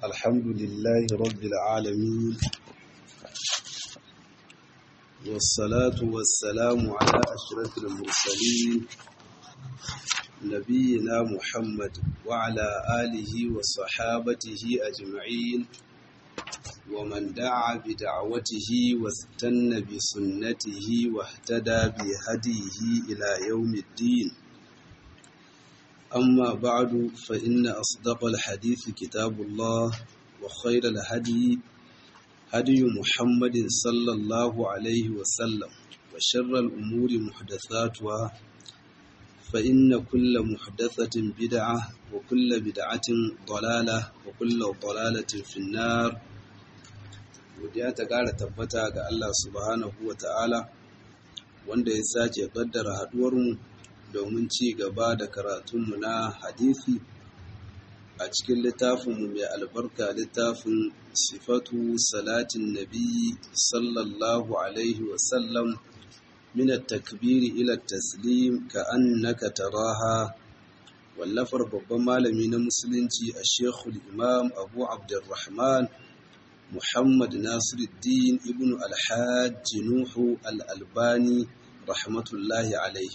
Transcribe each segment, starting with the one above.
الحمد لله رب العالمين والصلاة والسلام على أشرف المرسلين نبينا محمد وعلى آله وصحابته أجمعين ومن دعا بدعوته واستنى بسنته واهتدى بهديه إلى يوم الدين أما بعد فإن أصدق الحديث كتاب الله وخير الهدي هدي محمد صلى الله عليه وسلم وشر الأمور محدثاتها فإن كل محدثة بدعة وكل بدعة ضلالة وكل ضلالة في النار godiya ta ƙara tabbata ga Allah subhanahu wa ta'ala wanda ya sake ƙaddara haɗuwarmu domin ci gaba da karatunmu na hadisi a cikin littafinmu mai albarka littafin sifatu salatin nabi sallallahu alaihi wasallam min takbiri ila taslim ka annaka taraha wallafar babban malami na musulunci a shekul imam abu abdurrahman muhammad nasiruddin ibn alhaji nuhu al'albani rahmatullahi alaihi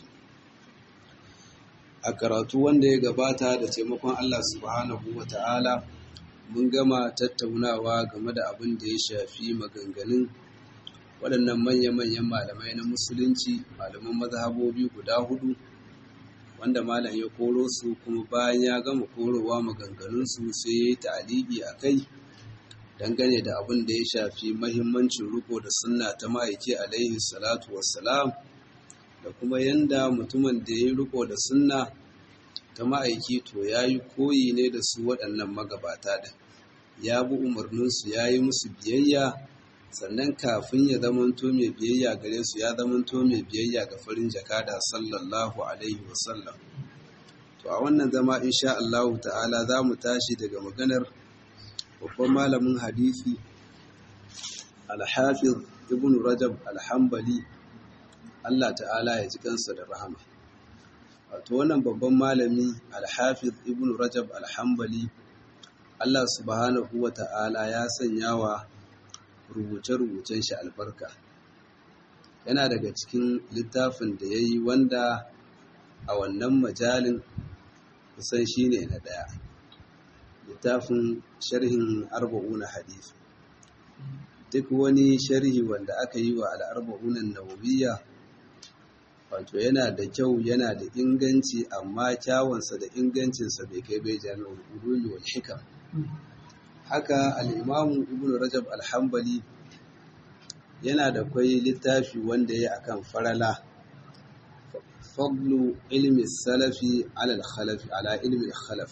a karatu wanda ya gabata da taimakon Allah subhanahu wa ta'ala mun gama tattaunawa game da abin da ya shafi maganganun waɗannan manya-manyan malamai na musulunci malaman mazhabobi guda hudu wanda malam ya koro su kuma bayan ya gama korowa maganganunsu sai ya yi ta'aliki a kai dangane da abin da ya shafi mahimmancin riko da sunna ta ma'aiki alaihi salatu wassalam da kuma yanda mutumin da ya yi riko da sunna ta ma'aiki to ya yi koyi ne da su waɗannan magabata da ya bi umarninsu ya yi musu biyayya sannan kafin ya zamanto mai biyayya gare su ya zamanto mai biyayya ga farin jakada sallallahu alaihi wasallam to a wannan zama insha Allah ta'ala za mu tashi daga maganar babban malamin hadisi al-hafiz ibn rajab al-hanbali Allah ta'ala ya ji kansa da rahama wato wannan babban malami al-hafiz ibn rajab al-hanbali Allah subhanahu wa ta'ala ya sanya wa rubuce-rubucen shi albarka yana daga cikin littafin da ya yi wanda a wannan majalin kusan shi ne na ɗaya littafin sharhin arba'una hadisi duk wani sharhi wanda aka yi wa al'arba'unan nawawiyya wato yana da kyau yana da inganci amma kyawunsa da ingancinsa bai kai bai jami'ul ulumi wal hikam haka al'imamu ibn rajab alhambali yana da kwai littafi wanda ya akan farala fadlu ilmi salafi ala ilmi khalaf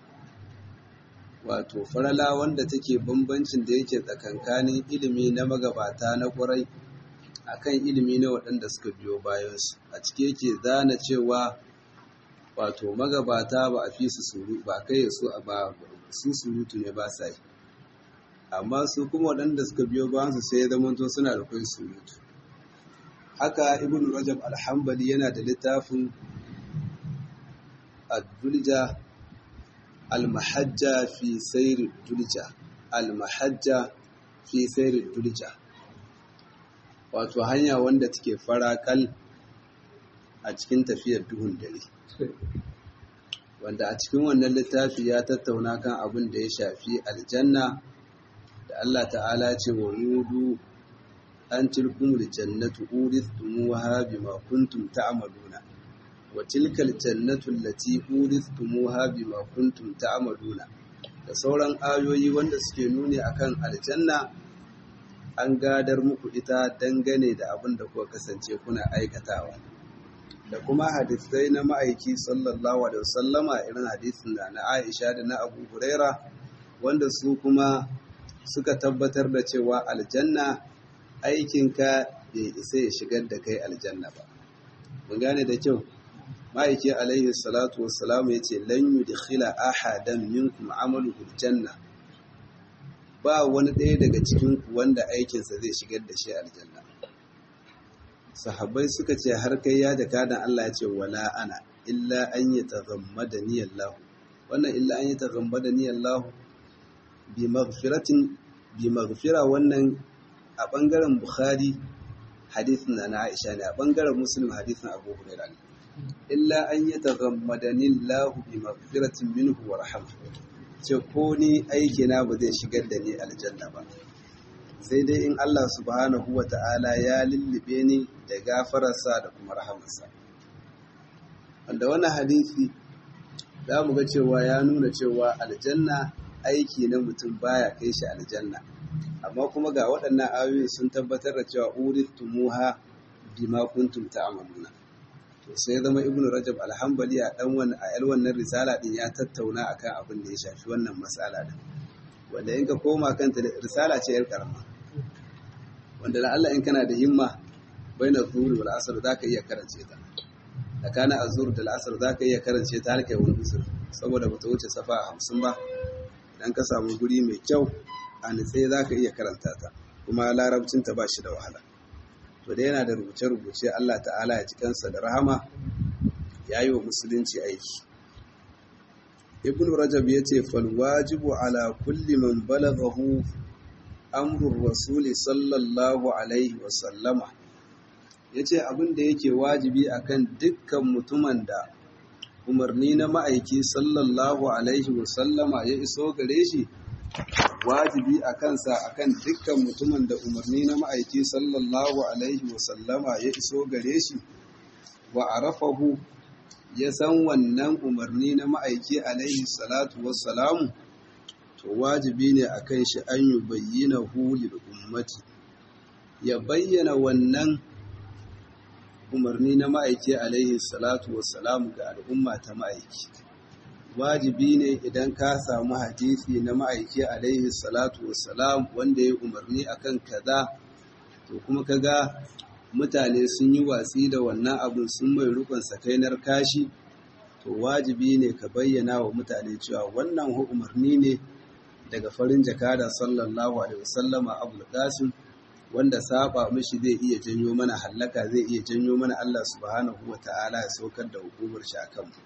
wato farala wanda take bambancin da yake tsakankanin ilimi na magabata na kwarai akan ilimi na waɗanda suka biyo bayansu a cike yake zana cewa wato magabata ba a fi su suru ba kai su a ba su surutu ne ba sa yi amma su kuma waɗanda suka biyo bayansu sai ya zamanto suna da kai surutu haka ibn rajab alhambali yana da littafin ad-dulja al-mahajja fi sayr dulja al-mahajja fi sayr dulja wato hanya wanda take farakal a cikin tafiyar duhun dare wanda a cikin wannan littafi ya tattauna kan abin da ya shafi aljanna da Allah ta'ala ce wa nudu an tilkumul jannatu urithumuha bima kuntum ta'maluna wa tilkal jannatu allati urithumuha bima kuntum ta'maluna da sauran ayoyi wanda suke nuni akan aljanna an gadar muku ita dangane da abin da kuka kasance kuna aikatawa da kuma hadisai na ma'aiki sallallahu alaihi wasallama irin hadisin da na Aisha da na Abu Huraira wanda su kuma suka tabbatar da cewa aljanna aikinka bai isa ya shigar da kai aljanna ba mun gane da kyau ma'aiki alaihi salatu wassalam ya ce lan yudkhila ahadan minkum amaluhu aljanna ba wani ɗaya daga cikin ku wanda aikinsa zai shigar da shi aljanna sahabbai suka ce har kai ya da kadan Allah ya ce wala ana illa an yi taghammada ni Allah wannan illa an yi taghammada ni Allah bi maghfiratin bi maghfira wannan a bangaren bukhari hadithin na aisha ne a bangaren muslim hadithin abu hurairah ne illa an yataghammadani Allah bi maghfiratin minhu wa rahmah ce ko ni aiki na ba zai shigar da ni aljanna ba sai dai in Allah subhanahu wa ta'ala ya lullube ni da gafararsa da kuma rahamarsa wanda wannan hadisi za mu ga cewa ya nuna cewa aljanna aiki na mutum baya kai shi aljanna amma kuma ga waɗannan ayoyi sun tabbatar da cewa uritumuha bima kuntum ta'maluna to sai zama ibnu rajab alhambali a dan wannan a yar wannan risala din ya tattauna akan abin da ya shafi wannan mas'ala din wanda in ka koma kanta risala ce yar karama wanda da Allah in kana da himma baina zuhuri wal asr zaka iya karance ta tsakanin azur da al'asar zaka iya karance ta har kai wani usur saboda bata wuce safa 50 ba dan ka samu guri mai kyau a nitse zaka iya karanta ta kuma larabcin ta ba shi da wahala to da yana da rubuce-rubuce Allah ta'ala ya cikansa da rahama ya yi wa musulunci aiki ibn rajab ya ce falwajibu ala kulli man balaghahu amrul rasuli sallallahu alaihi wasallama ya ce abin da yake wajibi akan dukkan mutumin da umarni na ma'aiki sallallahu alaihi wasallama ya iso gare shi wajibi a kansa akan dukkan mutumin da umarni na ma'aiki sallallahu alaihi wasallama ya iso gare shi wa arafahu ya san wannan umarni na ma'aiki alaihi salatu wassalamu to wajibi ne a kan shi an yi bayyana hulil ummati ya bayyana wannan umarni na ma'aiki alaihi salatu wassalamu ga al'umma ta ma'aiki wajibi ne idan ka samu hadisi na ma'aiki alaihi salatu wassalam wanda ya umarni akan kaza to kuma kaga mutane sun yi watsi da wannan abin sun mai rukun sakainar kashi to wajibi ne ka bayyana wa mutane cewa wannan umarni ne daga farin jakada sallallahu alaihi wasallama abul qasim wanda saba mishi zai iya janyo mana hallaka zai iya janyo mana Allah subhanahu ta'ala ya saukar da hukumar shi akan mu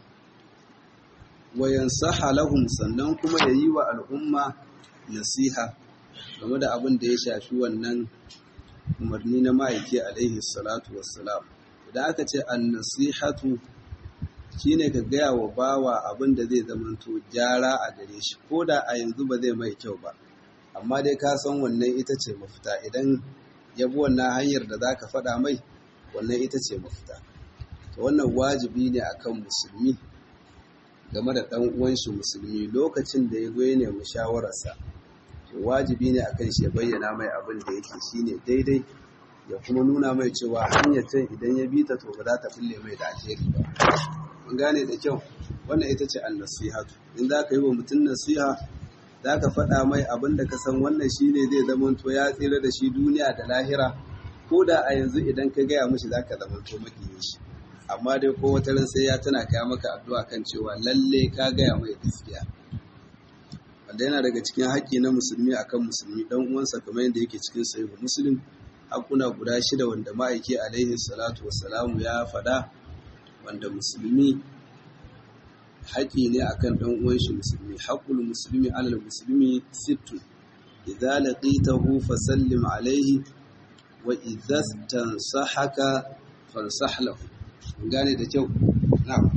wa yansaha lahum sannan kuma ya yi wa al'umma nasiha game da abin da ya shafi wannan umarni na ma'aiki alaihi salatu wassalam idan aka ce an nasihatu shine ka gaya wa bawa abin da zai zamanto gyara a gare shi ko da a yanzu ba zai mai kyau ba amma dai ka san wannan ita ce mafita idan ya bi wannan hanyar da za ka faɗa mai wannan ita ce mafita to wannan wajibi ne akan musulmi game da ɗan uwanshi musulmi lokacin da ya goye ne shawararsa to wajibi ne akan shi ya bayyana mai abin da yake shine daidai ya kuma nuna mai cewa hanyar can idan ya bi ta to ba za ta fulle mai da alheri ba mun gane da kyau wannan ita ce an-nasihatu in za ka yi wa mutum nasiha za ka faɗa mai abin da ka san wannan shine zai zama to ya tsira da shi duniya da lahira ko da a yanzu idan ka gaya mishi za ka zama to makiyin shi amma dai ko wata ran sai ya tana kaya maka addu'a kan cewa lalle ka gaya mai gaskiya wanda yana daga cikin haƙƙi na musulmi akan musulmi dan uwansa kamar yadda yake cikin sahihu muslim hakuna guda shida wanda ma'aiki alaihi salatu wassalamu ya faɗa wanda musulmi haƙƙi ne akan dan uwan shi musulmi haqqul muslimi alal muslimi sittun idza laqitahu fasallim alaihi wa idza tansahaka fansah lahu gane da kyau na'am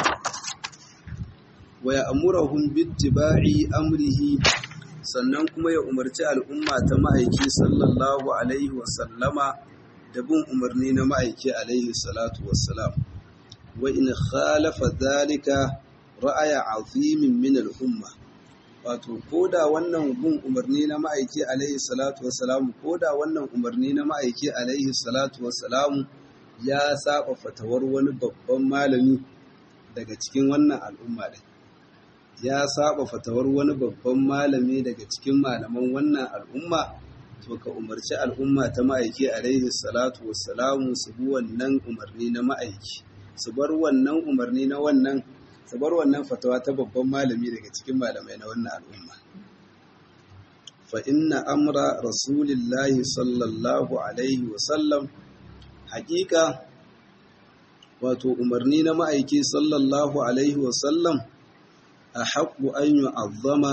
wa ya'muruhum bittiba'i amrihi sannan kuma ya umarci al'umma ta ma'aiki sallallahu alaihi wa sallama da bin umarni na ma'aiki alaihi salatu wassalam wa in khalafa dhalika ra'aya azimin min al'umma wato koda wannan bin umarni na ma'aiki alaihi salatu wassalam koda wannan umarni na ma'aiki alaihi salatu wassalam ya saba fatawar wani babban malami daga cikin wannan al'umma ɗin ya saba fatawar wani babban malami daga cikin malaman wannan al'umma to ka umarci al'umma ta ma'aiki alaihi salatu wassalamu su bi wannan umarni na ma'aiki su bar wannan umarni na wannan su bar wannan fatawa ta babban malami daga cikin malamai na wannan al'umma fa inna amra rasulillahi sallallahu alaihi wasallam haƙiƙa wato umarni na ma'aiki sallallahu alaihi wasallam a haƙu an yi azama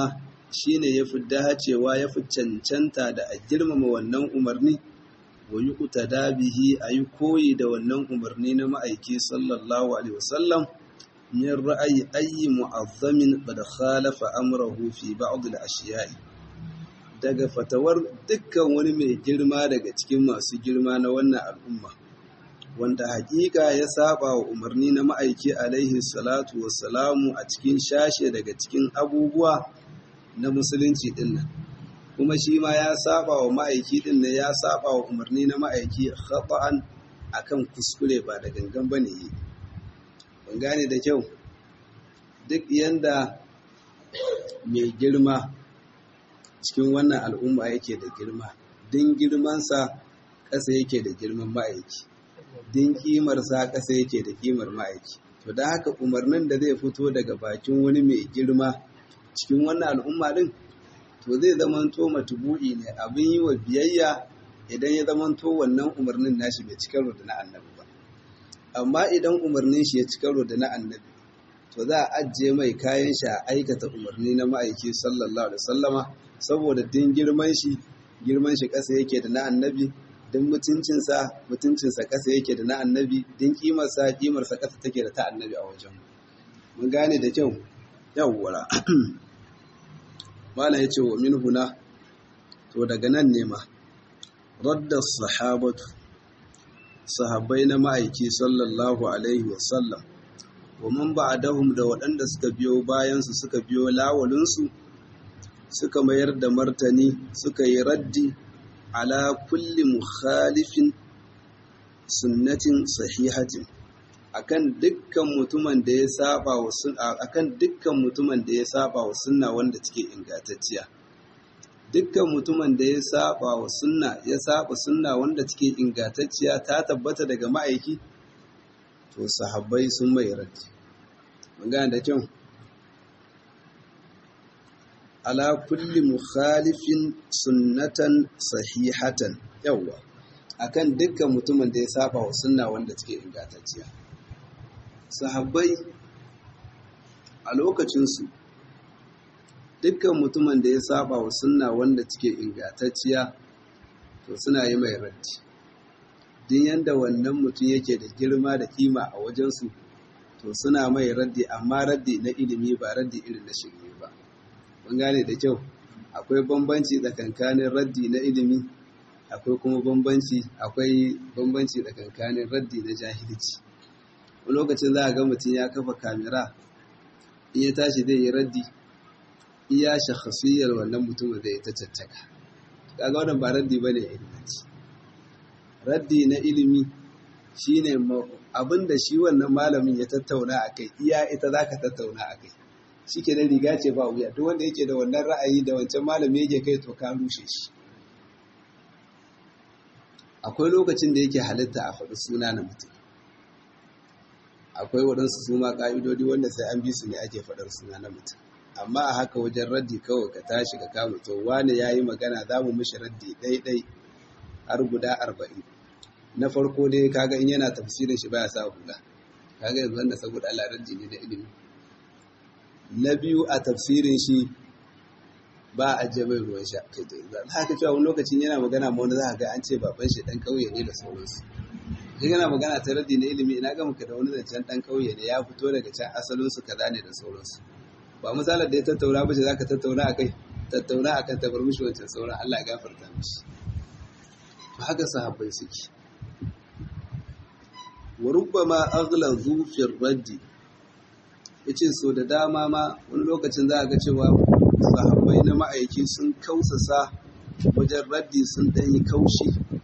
shine yafi dacewa yafi cancanta da a girmama wannan umarni wa yuqtada bihi ayi koyi da wannan umarni na ma'aiki sallallahu alaihi wasallam min ra'ayi ayyi mu'azzamin qad khalafa amrahu fi ba'd al-ashiya'i daga fatawar dukkan wani mai girma daga cikin masu girma na wannan al'umma wanda hakika ya saba wa umarni na ma'aiki alaihi salatu wassalamu a cikin shashe daga cikin abubuwa na musulunci dinnan kuma shi ma ya saba wa ma'aiki dinnan ya saba wa umarni na ma'aiki khata'an akan kuskure ba da gangan bane yi ban gane da kyau duk yanda mai girma cikin wannan al'umma yake da girma din girmansa ƙasa yake da girman ma'aiki din ƙimarsa ƙasa yake da ƙimar ma'aiki to da haka umarnin da zai fito daga bakin wani mai girma cikin wannan al'umma din to zai zamanto matubu'i ne abin yi wa biyayya idan ya zamanto wannan umarnin nashi bai cika da na annabi ba amma idan umarnin shi ya cika da na annabi to za a ajiye mai kayan shi a aikata umarni na ma'aiki sallallahu alaihi wasallama saboda din girman shi girman shi ƙasa yake da na annabi din mutuncinsa mutuncinsa ƙasa yake da na annabi din kimarsa kimarsa ƙasa take da ta annabi a wajen mun gane da kyau yawwara mala yace wa min huna to daga nan ne ma radda sahabatu sahabbai na ma'aiki sallallahu alaihi wasallam wa man ba'dahum da waɗanda suka biyo bayansu suka biyo lawalinsu suka mayar da martani suka yi raddi ala kulli mukhalifin sunnatin sahihatin akan dukkan mutumin da ya saba wa akan dukkan mutumin da ya saba wa sunna wanda take ingantacciya dukkan mutumin da ya saba wa sunna ya saba sunna wanda take ingantacciya ta tabbata daga ma'aiki to sahabbai sun mai raddi mun gane da kyau ala kulli mukhalifin sunnatan sahihatan yawa akan dukkan mutumin da ya saba wa sunna wanda take ingantacciya sahabbai a lokacinsu dukkan mutumin da ya saba wa sunna wanda take ingantacciya to suna yi mai raddi din yanda wannan mutum yake da girma da kima a wajensu to suna mai raddi amma raddi na ilimi ba raddi irin na shirme ba mun gane da kyau akwai bambanci tsakankanin raddi na ilimi akwai kuma bambanci akwai bambanci tsakankanin raddi na jahilci wani lokacin za a ga mutum ya kafa kamera in ya tashi zai yi raddi iya shakhasiyar wannan mutumin zai ta caccaka kaga wannan ba raddi bane ilimanci raddi na ilimi shine abinda shi wannan malamin ya tattauna akai iya ita zaka tattauna akai shike da riga ce ba wuya duk wanda yake da wannan ra'ayi da wancan malami yake kai to ka rushe shi akwai lokacin da yake halitta a faɗi suna na mutum akwai waɗansu su ma ƙa'idodi wanda sai an bi su ne ake faɗar suna na mutum amma a haka wajen raddi kawai ka tashi ka kama to wane ya yi magana za mu mishi raddi ɗaiɗai har guda arba'in na farko dai kaga in yana tafsirin shi baya sa hula kaga yanzu wanda saboda Allah raddi ne da ilimi na biyu a tafsirin shi ba a je mai ruwan sha kai da haka cewa wani lokacin yana magana ma wani za ga an ce baban shi dan kauye ne da sauransu in yana magana ta raddi na ilimi ina ga muka da wani zancen dan kauye ne ya fito daga can asalin su kaza ne da sauransu ba misalar da ya tattauna ba ce zaka tattauna akai tattauna akan ta bar mishi wancan sauran Allah ya gafarta mishi to haka sahabbai suke wa rubbama aghlazu fi raddi yace so da dama ma wani lokacin za a ga cewa sahabbai na ma'aiki sun kausasa wajen raddi sun ɗanyi kaushi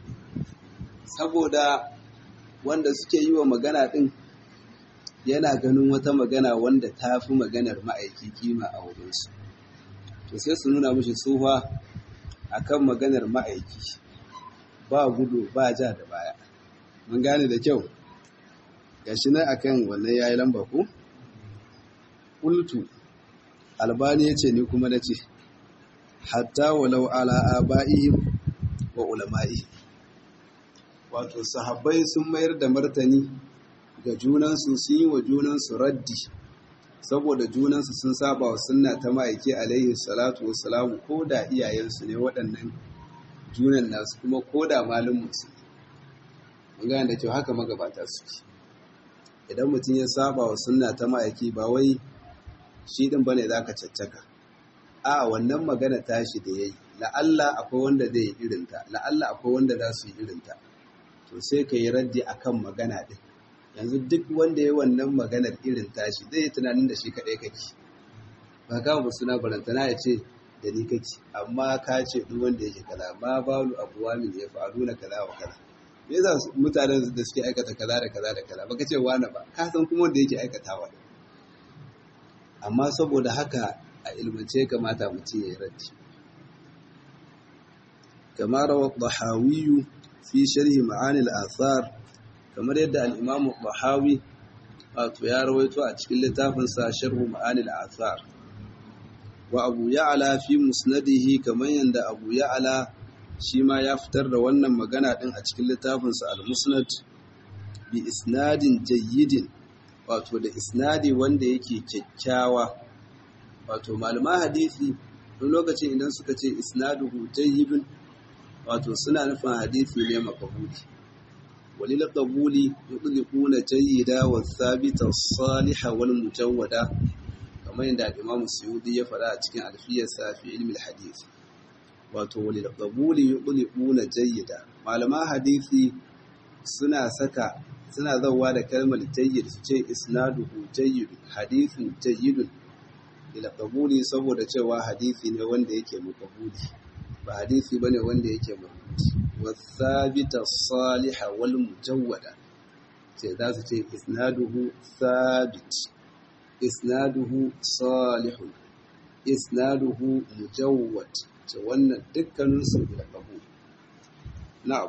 saboda wanda suke yi wa magana ɗin yana ganin wata magana wanda ta fi maganar ma'aiki kima a wurinsu to sai su nuna mashi tsufa a kan maganar ma'aiki ba gudu ba ja da baya mun gane da kyau gashi nan akan wannan yayi lamba ku ƙultu albani ya ce ni kuma na ce hatta walau ala aba'ihim wa ulama'i wato sahabbai sun mayar da martani ga junansu sun yi wa junansu raddi saboda junansu sun saba wa sunna ta ma'aiki alaihi salatu wassalamu ko da iyayensu ne waɗannan junan nasu kuma ko da malin musu mun gane da kyau haka magabata suke idan mutum ya saba wa sunna ta ma'aiki ba wai shi din bane zaka caccaka a wannan magana tashi da yayi la'alla akwai wanda zai yi irinta la'alla akwai wanda za su yi irinta to sai ka yi raddi akan magana din yanzu duk wanda ya wannan maganar irin tashi zai yi tunanin da shi kaɗai kake ba ka ba suna barantana ya ce da ni kake amma ka ce duk wanda yake kaza ma balu abuwa min ya faru na kaza wa kaza me yasa mutanen da suke aikata kaza da kaza da kaza baka ce wani ba ka san kuma wanda yake aikatawa amma saboda haka a ilmance kamata mutum ya yi raddi kamar rawa dahawiyu fi sharhi ma'ani al-athar kamar yadda al-imam dahawi wato ya rawaito a cikin littafinsa sharhu ma'ani al-athar wa abu ya'ala fi musnadihi kamar yadda abu ya'ala shi ma ya fitar da wannan magana din a cikin littafinsa al-musnad bi isnadin jayyidin wato da isnadi wanda yake kyakkyawa wato malama hadisi don lokacin idan suka ce isnaduhu jayyidun wato suna nufin hadisi ne makabuli walil qabuli yudliquna jayyida wa thabita as-saliha wal mujawwada kamar yadda Imam Suyuti ya faɗa a cikin alfiyarsa fi ilmi al-hadith wato walil qabuli yudliquna jayyida malama hadisi suna saka suna zauwa da kalmar jayyid su ce isnaduhu jayyid hadithun jayyidun ila qabuli saboda cewa hadisi ne wanda yake makabuli ba hadisi bane wanda yake marfuti wasabita salihah wal mujawwada ce za su ce isnaduhu sabit isnaduhu salihun isnaduhu mujawwad ce wannan dukkanin su ila qabul na'am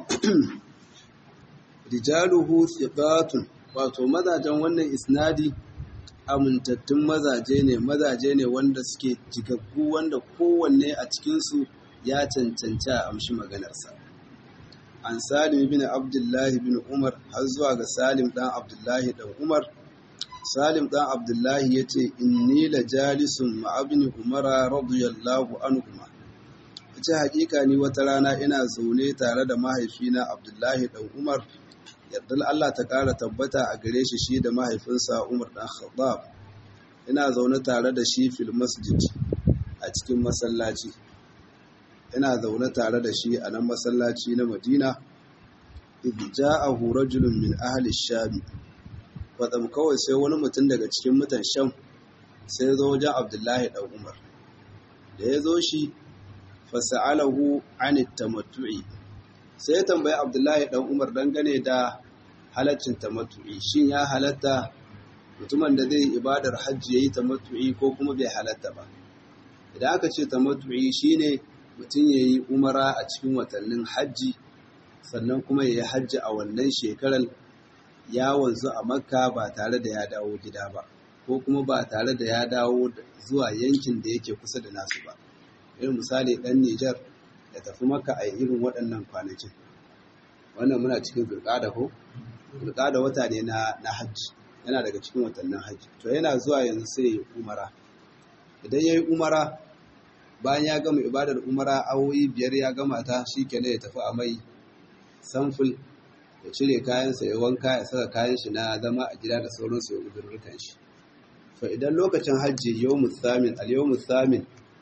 rijaluhu thiqatun wato mazajen wannan isnadi amintattun mazaje ne mazaje ne wanda suke jigaggu wanda kowanne a cikinsu ya cancanci a amshi maganarsa an salim bin abdullahi bin umar har zuwa ga salim dan abdullahi dan umar salim dan abdullahi ya ce inni la jalisun ma'abini umara radiyallahu anhuma ce hakika ni wata rana ina zaune tare da mahaifina abdullahi dan umar yardar Allah ta ƙara tabbata a gare shi shi da mahaifinsa Umar ɗan Khattab ina zaune tare da shi fil masjid a cikin masallaci ina zaune tare da shi a nan masallaci na Madina idh ja'ahu rajulun min ahli sham wadam kawai sai wani mutum daga cikin mutan sham sai zo wajen Abdullahi dan Umar da ya zo shi fasa'alahu anit tamattu'i sai ya tambayi abdullahi dan umar dangane da halaccin tamattu'i shin ya halatta mutumin da zai ibadar hajji yayi tamattu'i ko kuma bai halatta ba idan aka ce tamattu'i shine mutum yayi umara a cikin watannin hajji sannan kuma yayi hajji a wannan shekarar ya wanzu a makka ba tare da ya dawo gida ba ko kuma ba tare da ya dawo zuwa yankin da yake kusa da nasu ba irin misali dan Nijar ya tafi maka a irin waɗannan kwanakin wannan muna cikin zulƙada ko zulƙada wata ne na na hajji yana daga cikin watannin hajji to yana zuwa yanzu sai ya yi umara idan ya yi umara bayan ya gama ibadar umara awoyi biyar ya gama ta shi kenan ya tafi a mai samful ya cire kayansa ya wanka ya saka kayan shi na zama a gida da sauransu ya uzurrukan shi to idan lokacin hajji yawmus samin al yawmus samin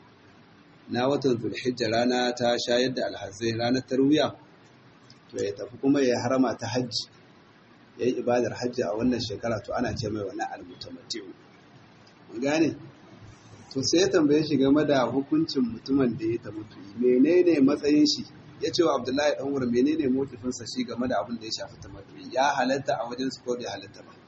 na watan zulhijja rana ta shayar da alhazai ranar tarwiya to ya tafi kuma ya harama ta hajji ya yi ibadar hajji a wannan shekara to ana ce mai wani almutamati'u mun gane to sai ya tambaye shi game da hukuncin mutumin da ya tamutu menene matsayin shi ya ce wa abdullahi dan wurin menene motifinsa shi game da abin da ya shafi tamutu ya halatta a wajen su ko bai halatta ba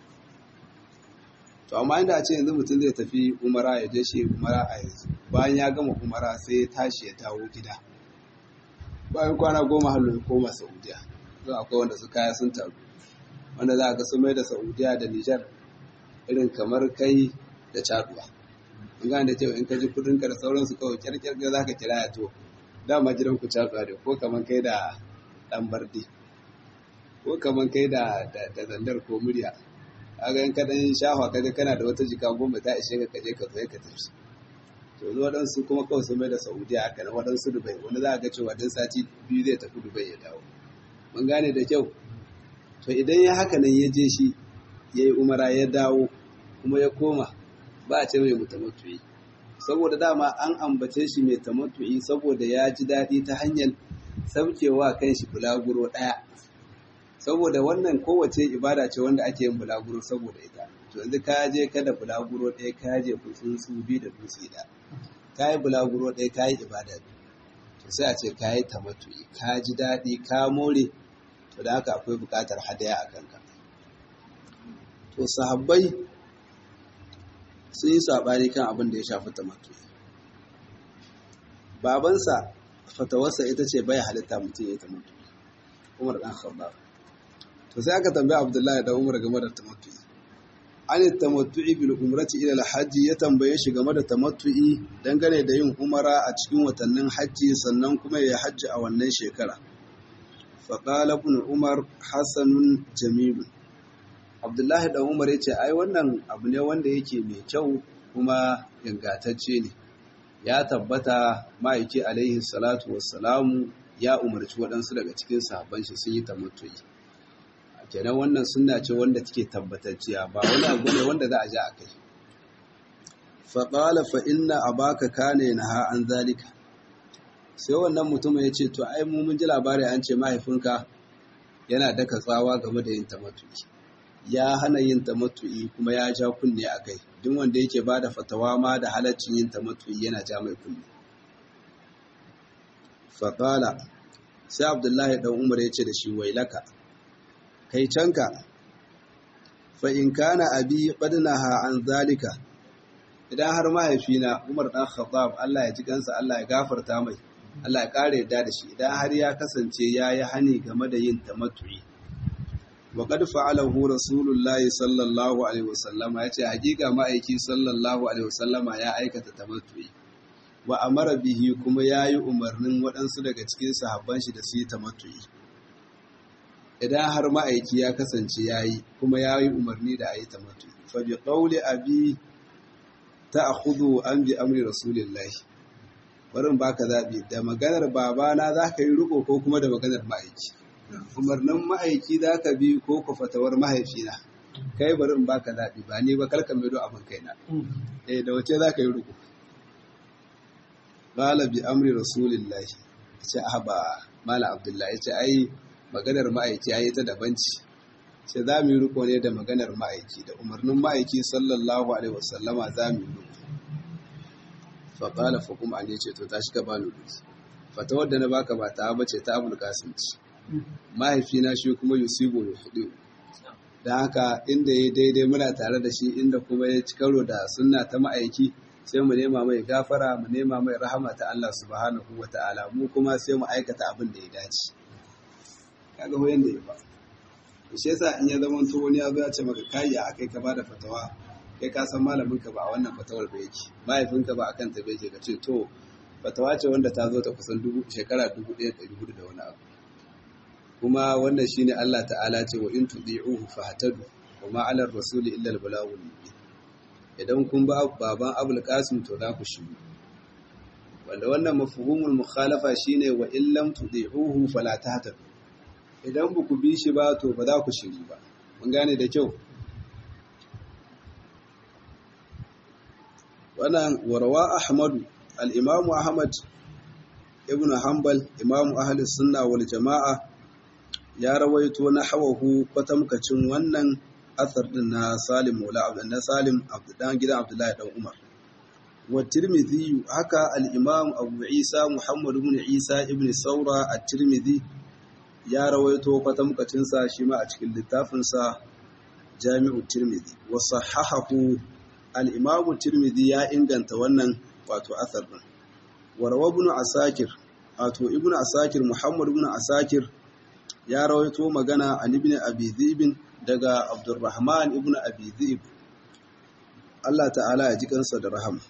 to amma inda a ce yanzu mutum zai tafi umara ya je shi umara a yanzu bayan ya gama umara sai ya tashi ya dawo gida bayan kwana goma halin ya koma saudiya don akwai wanda su kaya sun taru wanda za a ga sun mai da saudiya da nijar irin kamar kai da caduwa in gane da cewa in ka ji kudinka da sauransu kawai kyarkyar za ka kira ya to dama gidan ku caduwa ne ko kamar kai da dan bardi ko kamar kai da zandar ko murya kaga in kadan shafa kaga kana da wata jika goma ta ishe ka kaje ka zo ka tafi to yanzu waɗansu kuma kawai sun mai da saudiya haka na waɗansu dubai wani za a ga cewa dan sati biyu zai tafi dubai ya dawo mun gane da kyau to idan ya haka nan ya je shi ya yi umara ya dawo kuma ya koma ba a ce mai mutamattu'i saboda dama an ambace shi mai tamattu'i saboda ya ji daɗi ta hanyar saukewa kan shi bulaguro ɗaya saboda wannan kowace ibada ce wanda ake yin bulaguro saboda ita to yanzu ka je kada bulaguro ɗaya ka je tsuntsu biyu da dutse da ka yi bulaguro ɗaya ka yi ibada to sai a ce ka yi tamattu'i ka ji daɗi ka more to da haka akwai buƙatar hadaya a kanka to sahabbai sun yi saɓani kan abin da ya shafi tamattu'i babansa fatawarsa ita ce bai halitta mutum ya yi tamattu'i umar ɗan khattab to sai aka tambaya abdullahi da umar game da tamattu'i an tamattu'i bil umrati ila al ya tambaye shi game da tamattu'i dangane da yin umara a cikin watannin hajji sannan kuma ya hajji a wannan shekara fa qala ibn umar hasanun jamil abdullahi da umar yace ai wannan abu ne wanda yake mai kyau kuma ingantacce ne ya tabbata ma'aiki alaihi salatu wassalamu ya umarci waɗansu daga cikin sahabban shi sun yi tamattu'i kenan wannan sunna ce wanda take tabbatacciya ba wani abu ne wanda za a ja a kai faƙala fa inna abaka kane na ha an zalika sai wannan mutumin ya ce to ai mu mun ji labari an ce mahaifinka yana daka tsawa game da yin tamattu'i ya hana yin tamattu'i kuma ya ja kunne a kai duk wanda yake ba da fatawa ma da halaccin yin tamattu'i yana ja mai kunne faƙala sai abdullahi ɗan umar ya ce da shi wailaka kai canka fa in kana abi qadnaha an zalika idan har mahaifina Umar dan Khattab Allah ya ji kansa Allah ya gafarta mai Allah ya kare yadda da shi idan har ya kasance yayi hani game da yin tamattu'i wa qad fa'alahu rasulullahi sallallahu alaihi wasallam yace hakika ma'aiki sallallahu alaihi wasallama ya aikata tamattu'i wa amara bihi kuma yayi umarnin waɗansu daga cikin sahabban shi da su yi tamattu'i idan har ma'aiki ya kasance ya yi kuma ya yi umarni da a yi tamattu fa bi qawli abi ta'khudhu an bi amri rasulillahi barin baka zabi da maganar babana zaka yi riko ko kuma da maganar ma'aiki umarnin ma'aiki zaka bi ko ku fatawar mahaifina kai bari in baka zabi ba ni ba kalka mai do abin kaina eh da wace zaka yi riko qala bi amri rasulillahi ce ahba mala abdullahi ce ai maganar ma'aiki ya yi ta daban ce sai za mu yi riko ne da maganar ma'aiki da umarnin ma'aiki sallallahu alaihi wasallama za mu yi riko faƙala fa kuma ne ce to ta shi ka ba ni duki fata wadda na baka ba ta ba ce ta abul kasim ce mahaifina shi kuma yusibu ya hudu da haka inda ya daidai muna tare da shi inda kuma ya ci karo da sunna ta ma'aiki sai mu nema mai gafara mu nema mai rahama ta Allah subhanahu wa ta'ala mu kuma sai mu aikata abin da ya dace kaga hoyon da ya ba shi yasa in ya zama to wani ya zo ya ce maka kai ya akai ka bada fatawa kai ka san malamin ka ba a wannan fatawar ba yake mahaifin ka ba akan ta yake ka ce to fatawa ce wanda ta zo ta kusan dubu shekara dubu ɗaya ɗari hudu da wani abu kuma wannan shine Allah ta'ala ce wa in tudi'uhu fahtadu wa ma 'ala ar-rasuli illa al-balaghul mubin idan kun ba baban Abul Qasim to za ku shiru wanda wannan mafhumul mukhalafa shine wa in lam tudi'uhu fala tahtadu idan ba ku bi shi ba to ba za ku shiri ba mun gane da kyau wannan warwa ahmadu al-imamu ahmad ibn hanbal imamu ahli sunna wal jama'a ya rawaito na hawahu kwatamkacin wannan asar din na salim maula na salim dan gidan abdullahi dan umar wa tirmidhi haka al-imam abu isa muhammad ibn isa ibn saura at-tirmidhi ya rawaito kwatamkacinsa shi ma a cikin littafinsa jami'u tirmidhi wa sahahahu al-imamu tirmidhi ya inganta wannan wato asar din warwa ibn asakir wato ibn asakir muhammad ibn asakir ya rawaito magana an ibn abi dhib daga abdurrahman ibn abi dhib Allah ta'ala ya ji kansa da rahama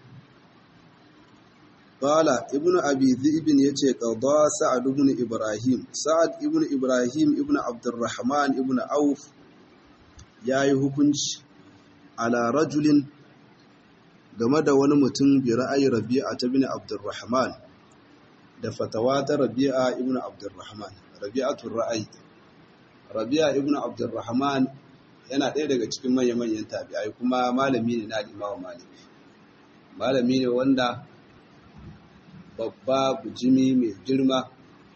Qala ibnu Abi Dhi'b yace qada Sa'ad ibn Ibrahim Sa'ad ibn Ibrahim ibn Abdurrahman ibn Auf ya yi hukunci ala rajulin game da wani mutum bi ra'ayi rabi'a ta bin abdurrahman da fatawa ta rabi'a ibn abdurrahman rabi'atul ra'ayi rabi'a ibn abdurrahman yana ɗaya daga cikin manya-manyan tabi'ai kuma malami ne na limawa malami malami ne wanda babba bujimi mai girma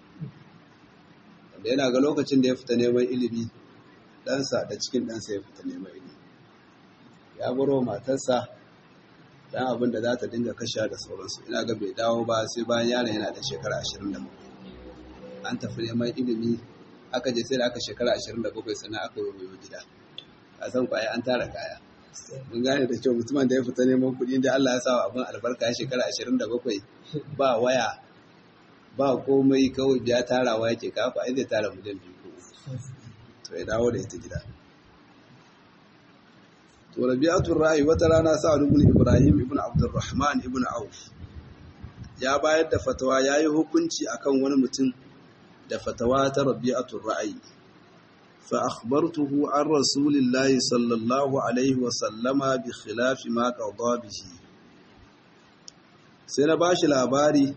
wanda yana ga lokacin da ya fita neman ilimi ɗansa da cikin ɗansa ya fita neman ilimi ya baro matarsa dan abin da za ta dinga kashe da sauransu ina ga bai dawo ba sai bayan yaron yana da shekara 27 an tafi neman ilimi aka je sai da aka shekara 27 sannan aka yi gida a san kwaya an tara kaya mun gane da kyau mutumin da ya fita neman kuɗi da Allah ya sawa abin albarka ya shekara 27 ba waya ba komai kawai biya tarawa yake kafa ai zai tara miliyan biyu ko to ya dawo da ita gida to rabi'atul ra'i wata rana sa'ad ibn ibrahim ibn abdurrahman ibn auf ya bayar da fatawa yayi hukunci akan wani mutum da fatawa ta rabi'atul ra'i fa akhbartuhu an rasulillahi sallallahu alaihi wa sallama bi khilafi ma qada bihi sai na bashi labari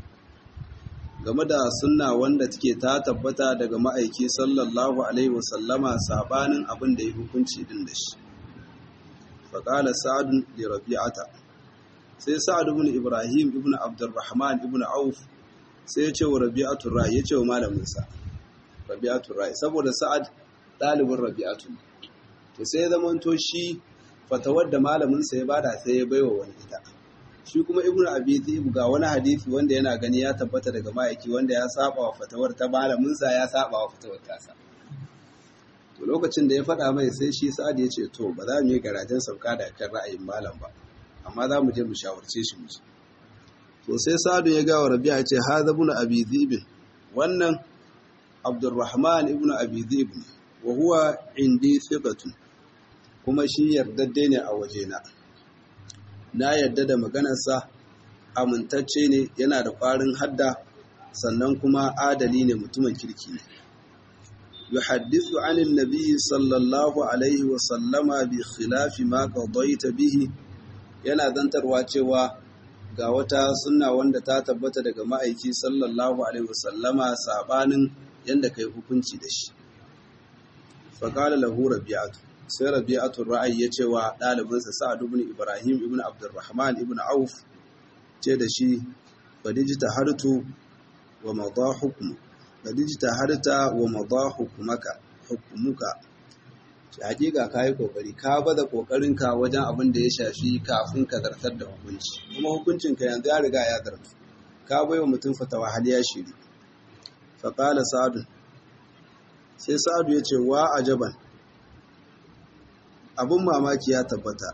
game da sunna wanda take ta tabbata daga ma'aiki sallallahu alaihi wa sallama sabanin abin da ya hukunci din da shi faƙala sa'adun da rabi'ata sai sa'ad ibn ibrahim ibn abdurrahman ibn auf sai ya ce wa rabi'atun rai ya ce wa malaminsa rabi'atun rai saboda sa'ad ɗalibin rabi'atun to sai ya zama to shi fatawar da malaminsa ya bada sai ya baiwa wani ita shi kuma ibn abi dhib ga wani hadisi wanda yana gani ya tabbata daga ma'aiki wanda ya saba wa fatawar ta malaminsa ya saba wa fatawar tasa to lokacin da ya faɗa mai sai shi sa'ad ya ce to ba za mu yi garajen sauka da kan ra'ayin malam ba amma za mu je mu shawarce shi mu to sai sa'adu ya gawa rabi'a ya ce hadha ibn abi dhib wannan abdurrahman ibn abi dhib wa huwa indi thiqatun kuma shi yardadde ne a wajena na yarda da maganarsa amintacce ne yana da ƙwarin hadda sannan kuma adali ne mutumin kirki ne يحدث عن النبي صلى الله عليه وسلم بخلاف ما قضيت به yana zantarwa cewa ga wata sunna wanda ta tabbata daga ma'aiki sallallahu alaihi wasallama sabanin yanda kai hukunci da shi faqala lahu rabi'atu sai rabi'atu ra'ayi ya cewa ɗalibinsa sa'ad ibn ibrahim ibn abdurrahman ibn auf ce da shi fadijta hartu wa madha hukmu kadijta harta wa madha hukumaka hukumuka shi hakika kai kokari ka bada kokarinka wajen abin da ya shafi kafin ka zartar da hukunci kuma hukuncin ka yanzu ya riga ya zartu ka baiwa mutum fatawa hal ya shiri fa qala sa'd sai sa'd ya ce wa ajaban abun mamaki ya tabbata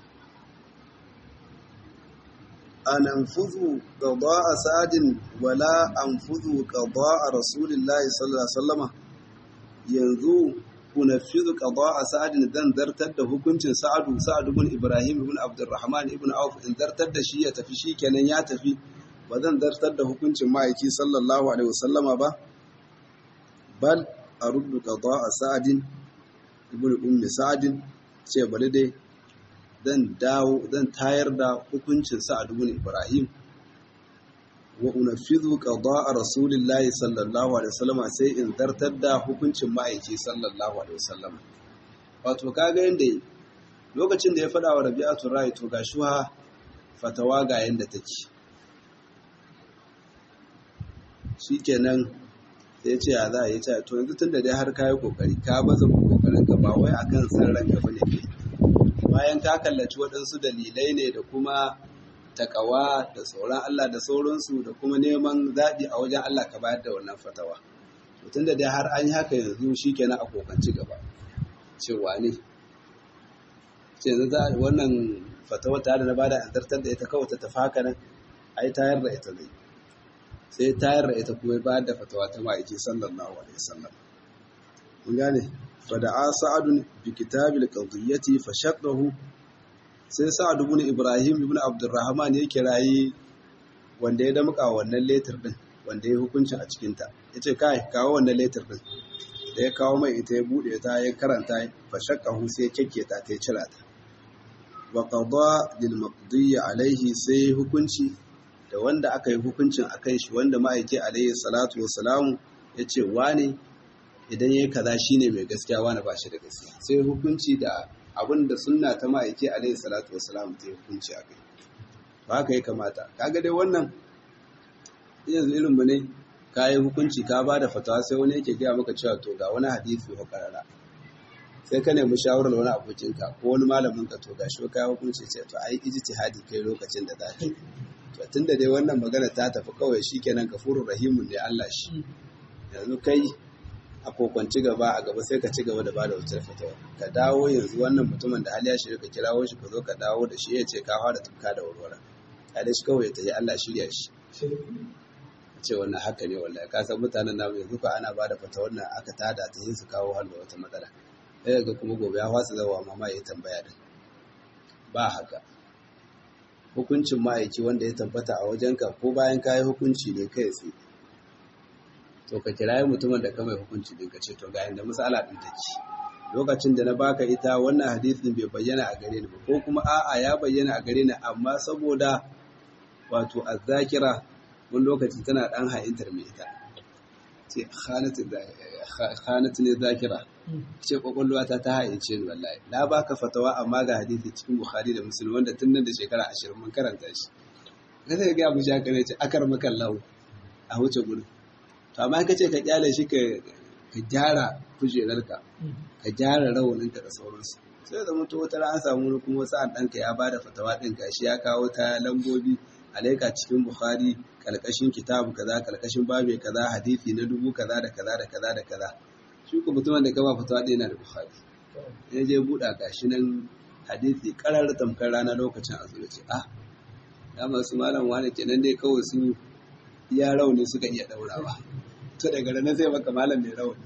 an anfuzu qada'a sa'din wala anfuzu qada'a rasulillahi sallallahu alaihi wasallama yanzu unafizu qada'a sa'din dan zartar da hukuncin sa'adu sa'ad ibn ibrahim ibn abdurrahman ibn auf in zartar da shi ya tafi shikenan ya tafi ba zan zartar da hukuncin ma'aiki sallallahu alaihi wasallama ba bal aruddu qada'a sa'din ibn ummi sa'din ce bari dai zan dawo zan tayar da hukuncin sa'ad ibn Ibrahim wa unafidhu qada'a rasulillahi sallallahu alaihi wasallam sai in zartar da hukuncin ma'aiki sallallahu alaihi wasallam wato kaga yanda lokacin da ya fada wa Rabi'atu Rai to gashi ha fatawa ga yanda take shikenan sai ce ya za a yi ta to yanzu tunda dai har kayi kokari ka baza kokarin ka ba wai akan san ranka bane kai bayan ka kallaci waɗansu dalilai ne da kuma takawa da sauran Allah da sauransu da kuma neman zaɓi a wajen Allah ka bayar da wannan fatawa. Mutum da dai har an yi haka yanzu shi kenan a kokanci gaba. Cewa ne, ce yanzu wannan fatawa ta da na bada an zartar da ita kawai ta tafi haka nan, ai tayar da ita zai. Sai tayar da ita kuma bayar da fatawa ta ma'aiki sallallahu alaihi wasallam. Mun gane? fada'a sa'adun bi kitabil qadiyyati fashaqahu sai sa'ad ibn ibrahim ibn abdurrahman ya kirayi wanda ya damka wannan letter din wanda ya hukuncin a cikin ta yace kai kawo wannan letter din da ya kawo mai ita ya bude ta ya karanta fa shaqahu sai kyakke ta ta cira ta wa qada lil maqdi alaihi sai hukunci da wanda aka yi hukuncin akan shi wanda ma'aiki alaihi salatu wassalamu yace wani idan yayi kaza shine mai gaskiya wani ba shi da gaskiya sai hukunci da abin da sunna ta ma'aiki alaihi salatu wassalamu ta yi hukunci akai ba haka ya kamata kaga dai wannan yanzu irin mu ne ka yi hukunci ka ba da fatawa sai wani yake gaya maka cewa to ga wani hadisi ko karara sai ka nemi shawarar wani abokinka ko wani malamin ka to ga shi ka yi hukunci ce to ai ijtihadi kai lokacin da za ka yi to tunda dai wannan magana ta tafi kawai shikenan kafurur rahimun ne Allah shi yanzu kai a kokwanci gaba a gaba sai ka ci gaba da bada wutar fatawa ka dawo yanzu wannan mutumin da hali ya shirya ka kirawo shi ka zo ka dawo da shi ya ce ka fara tuka da warwara ya da shi kawai ta yi Allah shirya shi ce wannan haka ne wallahi ka san mutanen namu yanzu ko ana bada fata wannan aka tada ta yin su kawo halwa wata matsala sai ga kuma gobe ya fasa zawa mama ya tambaya din ba haka hukuncin ma'aiki wanda ya tabbata a wajenka ko bayan ka yi hukunci ne kai tsaye to ka kirayi mutumin da ka mai hukunci din ka ce to ga inda misala din take lokacin da na baka ita wannan hadisin bai bayyana a gare ni ba ko kuma a'a ya bayyana a gare ni amma saboda wato azzakira wani lokaci tana ɗan ha'intar mai ita ce khanatu ne zakira ce kwakwalwa ta ta ha'ince ni wallahi na baka fatawa amma ga hadisi cikin bukhari da muslim wanda tun nan da shekara ashirin mun karanta shi ka sai ga abu shaka ne ce akar makan lahu a wuce gudu to amma ka ce ka kyale shi ka gyara kujerarka ka gyara rawaninka da sauransu sai da mutu wata an samu kuma wasu an ɗanka ya bada fatawa ɗin gashi ya kawo ta lambobi alaika cikin bukhari kalkashin kitabu kaza kalkashin babe kaza hadisi na dubu kaza da kaza da kaza da kaza shi ko mutumin da gaba fatawa ɗaya na da bukhari ya je buɗa gashi nan hadisi karar tamkar rana lokacin a zuwa ce ah ya masu malam wani kenan dai kawai su iya rauni suka iya ɗaurawa to daga ranar zai maka malam mai rauni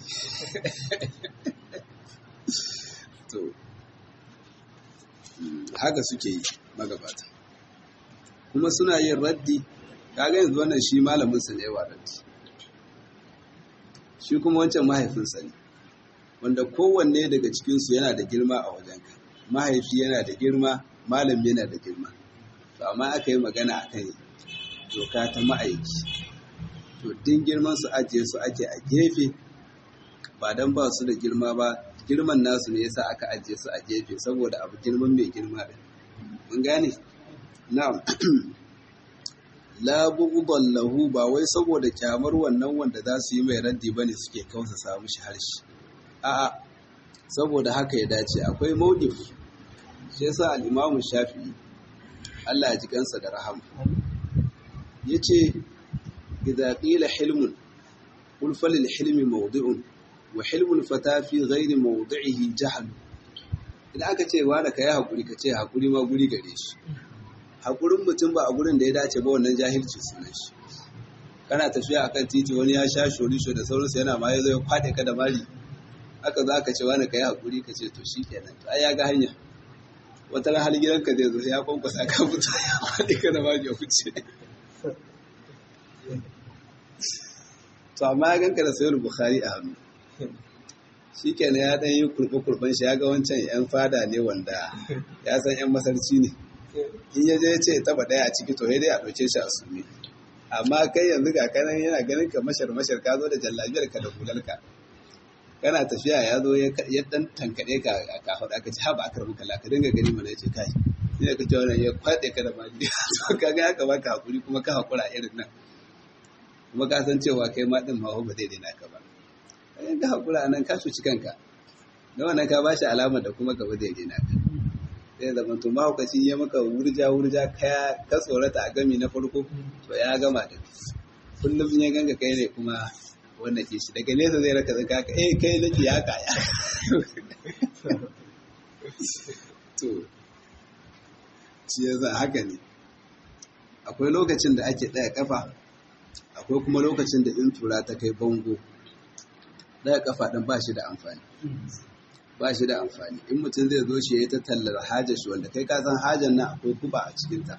to haka suke yi magabata kuma suna yin raddi kaga yanzu wannan shi malamin sa ne wa raddi shi kuma wancan mahaifinsa ne wanda kowanne daga cikinsu yana da girma a wajenka mahaifi yana da girma malami yana da girma to amma aka yi magana a kan doka ta ma'aiki to din girman su ajiye su ake a gefe ba don ba su da girma ba girman nasu ne yasa aka ajiye su a gefe saboda abu girman mai girma din mun gane na'am la bughdan lahu ba wai saboda kyamar wannan wanda za su yi mai raddi bane suke kausa samu shi harshe a'a saboda haka ya dace akwai mawqif shi yasa al-Imam Shafi'i Allah ya ji kansa da rahama yace idza qila hilmun qul falil hilmi mawdi'un wa hilmul fata fi ghairi mawdi'ihi jahl idan aka ce wa da kai hakuri ka ce hakuri ma guri gare shi hakurin mutum ba a gurin da ya dace ba wannan jahilci sunan shi kana tafiya akan titi wani ya sha shorisho da sauransu yana ma ya zo ya kwade ka da mari haka za ka ce wani ka yi hakuri ka ce to shi kenan to ai ya ga hanya wata ran hali gidanka zai zo ya kwankwasa ka fito ya kwade ka da mari ya wuce to amma ya ganka da sayar bukhari a hannu shi kenan ya ɗan yi kurɓe-kurɓen shi ya ga wancan 'yan fada ne wanda ya san 'yan masarci ne in ya je ce taba ɗaya a ciki to dai a ɗauke shi a sumi amma kai yanzu ga kanan yana ganin ka mashar mashar ka zo da jallabiyar ka da hularka kana tafiya ya zo ya dan tankaɗe ka a kafaɗa aka ci haɓa akar muka ka dinga gani mana ya ce kai ina ka ce wannan ya kwaɗe ka da mali to ka ga haka baka hakuri kuma ka hakura irin nan kuma ka san cewa kai ma ɗin ma ba zai daina ka ba in ka hakura nan ka cuci kanka da wannan ka bashi alamar da kuma gaba zai daina ka zai zama to mahaukaci ya maka wurja wurja kaya ka tsorata a gami na farko to ya gama da kullum ya ganga kai ne kuma wannan ke shi daga nesa zai raka zaka ka eh kai nake ya kaya to shi yasa haka ne akwai lokacin da ake ɗaya kafa akwai kuma lokacin da in tura ta kai bango ɗaya kafa ɗin ba shi da amfani ba shi da amfani in mutum zai zo shi ya yi ta tallar hajar shi wanda kai ka san hajar nan akwai kuba a cikinta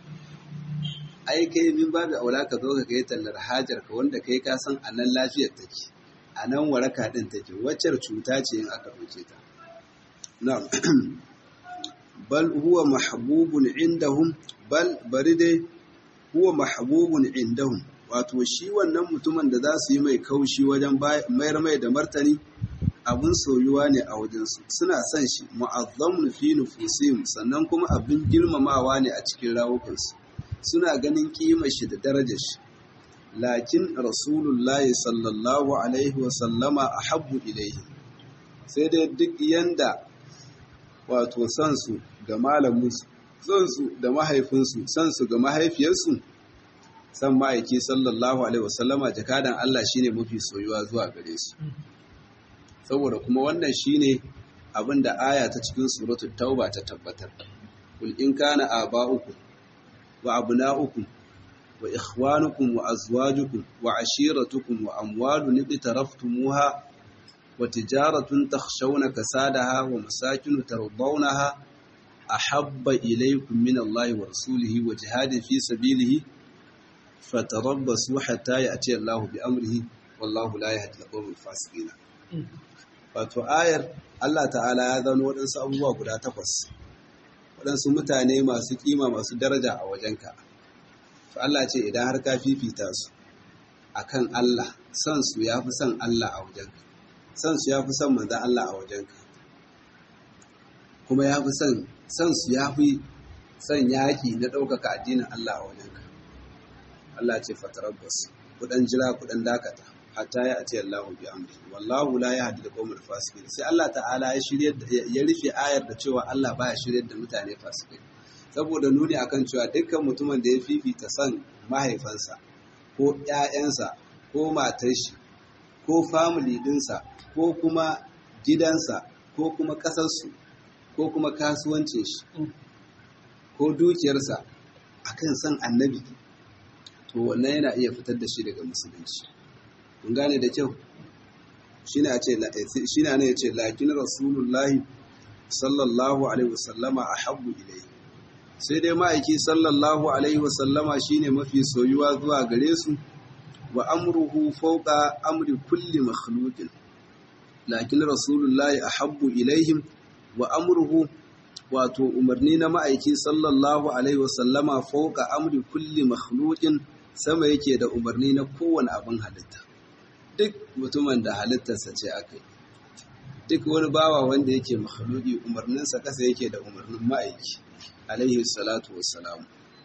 ai kai min babu aula ka zo ka kai tallar hajar ka wanda kai ka san a nan lafiyar take a nan waraka ɗin take waccar cuta ce in aka ɗauke ta na'am bal huwa mahbubun indahum bal bari dai huwa mahbubun indahum wato shi wannan mutumin da za su yi mai kaushi wajen mayar mai da martani abin soyuwa ne a wajensu suna son shi mu'azzamun fi nufusihim sannan kuma abin girmamawa ne a cikin rawukansu suna ganin kimar shi da darajar shi lakin rasulullahi sallallahu alaihi wa sallama ahabbu ilaihi sai dai duk yanda wato son su ga malaminsu son su da mahaifinsu son su ga mahaifiyarsu san ma'aiki sallallahu alaihi wasallama jakadan Allah shine mafi soyuwa zuwa gare su saboda kuma wannan shine abin da aya ta cikin suratul tauba ta tabbatar kul in kana aba'ukum wa abna'ukum wa ikhwanukum wa azwajukum wa ashiratukum wa amwalun iqtaraftumuha wa tijaratun takhshawna kasadaha wa masakin tardawnaha ahabba ilaykum min Allahi wa rasulihi wa jihadin fi sabilihi fatarabbasu hatta ya'ti Allahu bi amrihi wallahu la yahdi al-qawmal fasiqin wato ayar Allah ta'ala ya zano waɗansu abubuwa guda takwas waɗansu mutane masu kima masu daraja a wajenka to Allah ce idan har ka fifita su akan Allah son su yafi son Allah a wajenka son su yafi son manzon Allah a wajenka kuma yafi son son su yafi son yaki na ɗaukaka addinin Allah a wajenka Allah ce fatarabbas kudan jira kudan dakata hatta ya ati Allahu bi amri wallahu la yahdi al-qawmal fasiqin sai Allah ta'ala ya shirye ya rufe ayar da cewa Allah baya shirye da mutane fasikai saboda nuni akan cewa dukkan mutumin da ya fifita son mahaifansa ko ƴaƴansa ko matar shi ko family dinsa ko kuma gidansa ko kuma ƙasarsu ko kuma kasuwancin shi ko dukiyarsa akan son annabi to wannan yana iya fitar da shi daga musulunci kun gane da kyau shine a ce shine ne yace lakin rasulullahi sallallahu alaihi wasallama ahabbu ilayhi sai dai ma'aiki sallallahu alaihi wasallama shine mafi soyuwa zuwa gare su wa amruhu fawqa amri kulli makhluqin lakin rasulullahi ahabbu ilaihim wa amruhu wato umarni na ma'aiki sallallahu alaihi wasallama fawqa amri kulli makhluqin sama yake da umarni na kowane abin halitta duk mutumin da halittarsa ce aka yi duk wani bawa wanda yake makhluki umarninsa kasa yake da umarnin ma'aiki alaihi salatu wassalam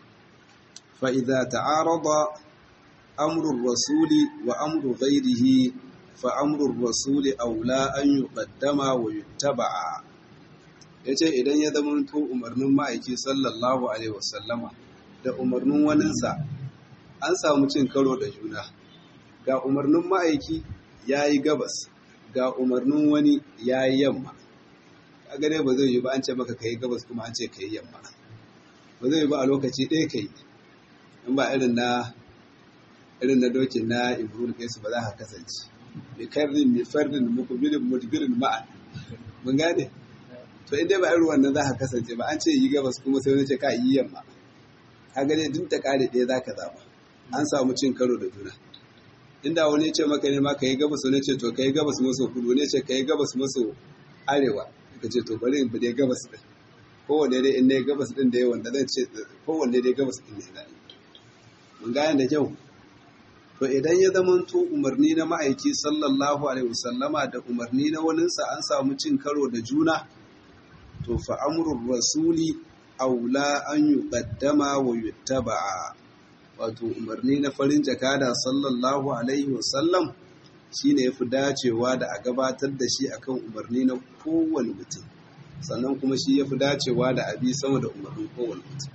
fa idza ta'arada amru rasuli wa amru ghairihi fa amru rasuli aula an yuqaddama wa yuttaba'a yace idan ya zama to umarnin ma'aiki sallallahu alaihi wasallama da umarnin waninsa an samu cin karo da juna ga umarnin ma'aiki ya yi gabas ga umarnin wani ya yi yamma a gane ba zai yi ba an ce maka ka yi gabas kuma an ce ka yi yamma ba zai yi ba a lokaci ɗaya ka yi in ba irin na irin na doki na ibrahim kai su ba za ka kasance bi karrin mi fardin mukubirin mudbirin ma'an mun gane to in dai ba irin wannan za ka kasance ba an ce yi gabas kuma sai wani ce ka yi yamma ka gane duk ta kare ɗaya za ka zaɓa an samu cin karo da juna inda wani ce maka ne ma ka yi gabas wani ce to ka yi gabas maso kudu wani ce ka yi gabas maso arewa ka ce to bari in bi dai gabas din kowanne dai in ne gabas din da yawan da zan ce kowanne dai gabas din ne na mun gane da kyau to idan ya zama to umarni na ma'aiki sallallahu alaihi wasallama da umarni na waninsa an samu cin karo da juna to fa amrul rasuli aula an yuqaddama wa yuttaba'a wato umarni na farin jakada sallallahu alaihi wasallam shi ne ya fi dacewa da a gabatar da shi akan umarni na kowane mutum sannan kuma shi ya fi dacewa da abi sama da umarnin kowane mutum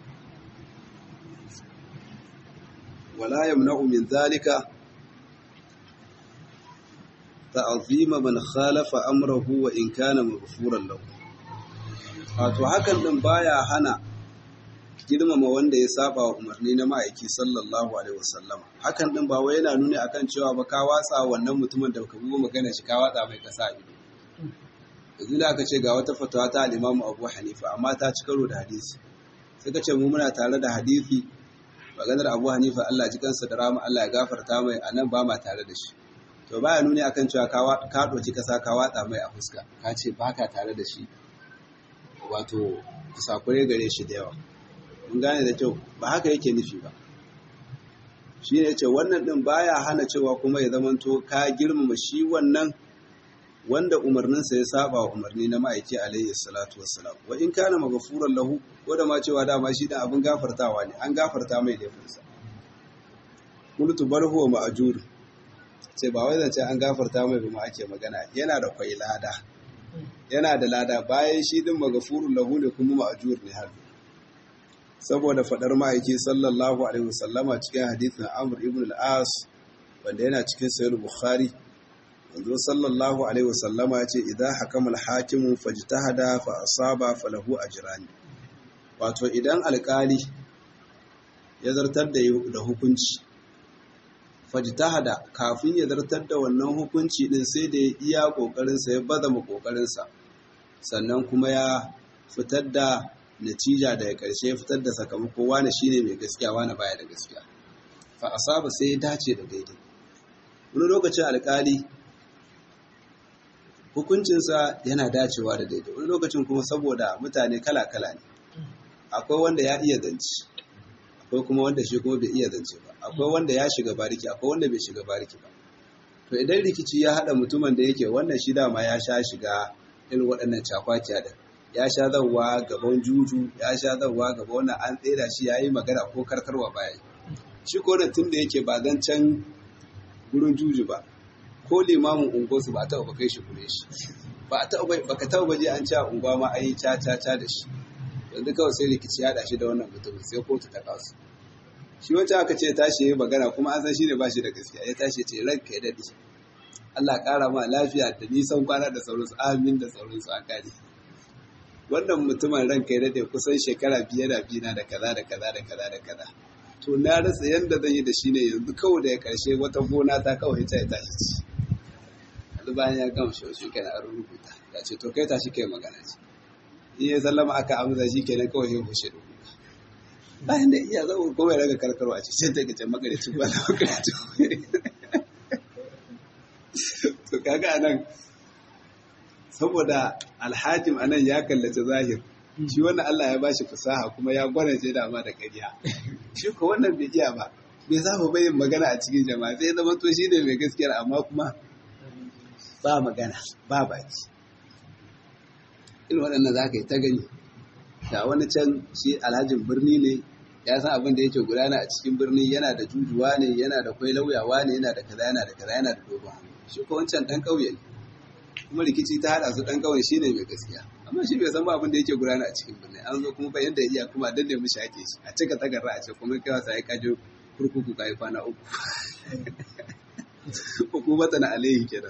wala yamna'u min zalika ta'zima man khalafa amrahu wa in kana maghfuran lahu wato hakan din baya hana girmama wanda ya saba wa umarni na ma'aiki sallallahu alaihi wasallama hakan din ba wai yana nuni akan cewa ba ka watsa wannan mutumin da baka buga magana shi ka watsa mai kasa ido yanzu da aka ce ga wata fatawa ta al-Imam Abu Hanifa amma ta ci karo da hadisi sai ka ce mu muna tare da hadisi maganar Abu Hanifa Allah ji kansa da rama Allah ya gafarta mai anan ba ma tare da shi to baya nuni akan cewa ka ɗauki ƙasa ka watsa mai a fuska ka ce baka tare da shi wato kusakure gare shi da yawa mun gane da kyau ba haka yake nufi ba shi ne ce wannan ɗin baya hana cewa kuma ya zamanto ka girmama shi wannan wanda umarninsa ya saba wa umarni na ma'aiki alayhi salatu wassalam wa in kana maghfuran lahu ko da ma cewa dama shi dan abin gafartawa ne an gafarta mai laifinsa qultu bal huwa ma'jur sai ba wai zance an gafarta mai ba ma ake magana yana da kwai lada yana da lada bayan shi din maghfurun lahu ne kuma ma'jur ne har saboda fadar ma'aiki sallallahu alaihi wasallama cikin hadisin Amr ibn al-As wanda yana cikin sahih Bukhari manzo sallallahu alaihi wasallama ya ce idan hakama al-hakimu fajtahada fa asaba falahu ajrani wato idan alkali ya zartar da da hukunci fajtahada kafin ya zartar da wannan hukunci din sai da ya iya kokarin sa ya bazama kokarin sa sannan kuma ya fitar da natija daga karshe fitar da sakamako wani shine mai gaskiya wani baya da gaskiya fa asaba sai ya dace da daidai wani lokacin alkali hukuncinsa yana dacewa da daidai wani lokacin kuma saboda mutane kala-kala ne akwai wanda ya iya zance akwai kuma wanda shi kuma bai iya zance ba akwai wanda ya shiga bariki akwai wanda bai shiga bariki ba to idan rikici ya haɗa mutumin da yake wannan shi dama ya sha shiga irin waɗannan cakwakiya da ya sha zawa gaban juju ya sha zawa gaba wannan an tsera shi ya yi magana ko karkarwa baya shi ko tun da yake ba zan can gurin juju ba ko limamin unguwarsu ba a taɓa kai shi kure shi ba a taɓa ka taɓa baje an ci a unguwa ma an yi ca ca ca da shi yanzu kawai sai rikici ya shi da wannan mutumin sai kotu ta kasu shi wacce aka ce tashi ya yi magana kuma an san shi ne ba shi da gaskiya ya tashi ce ranka ya daɗe Allah ƙara ma lafiya da nisan kwana da sauransu amin da sauransu a kare wannan mutumin ranka ya daɗe kusan shekara biye da biyu na da kaza da kaza da kaza da kaza to na rasa yadda zan yi da shi ne yanzu kawai da ya karshe wata gona ta kawai ta ta ci yanzu bayan ya gama shi shi kenan an rubuta ya ce to kai ta shi kai magana ce in ya sallama aka amsa shi kenan kawai ya hushe da kuka bayan da iya zama kuma ya raga karkarwa ce sai ta gace magaricin ba na magaricin to kaga anan saboda alhakim anan ya kallace zahir shi wannan Allah ya bashi fasaha kuma ya gwanace da ma da ƙarya shi ko wannan bai iya ba bai saba bayin magana a cikin jama'a sai zama to shi ne mai gaskiyar amma kuma ba magana ba baki irin waɗannan za ka yi ta gani da wani can shi alhajin birni ne ya san abin da yake gudana a cikin birni yana da jujuwa ne yana da kwai lauyawa ne yana da kaza yana da kaza yana da dogon shi ko wancan ɗan ƙauye ne kuma rikici ta haɗa su ɗan ƙauye shi ne mai gaskiya amma shi bai san ba abin da yake gudana a cikin birni an zo kuma bayan da iya kuma danne mishi ake shi a cika tagarra a ce kuma kai wasa ya kaje kurkuku kai kwana uku hukumata na alaihi kenan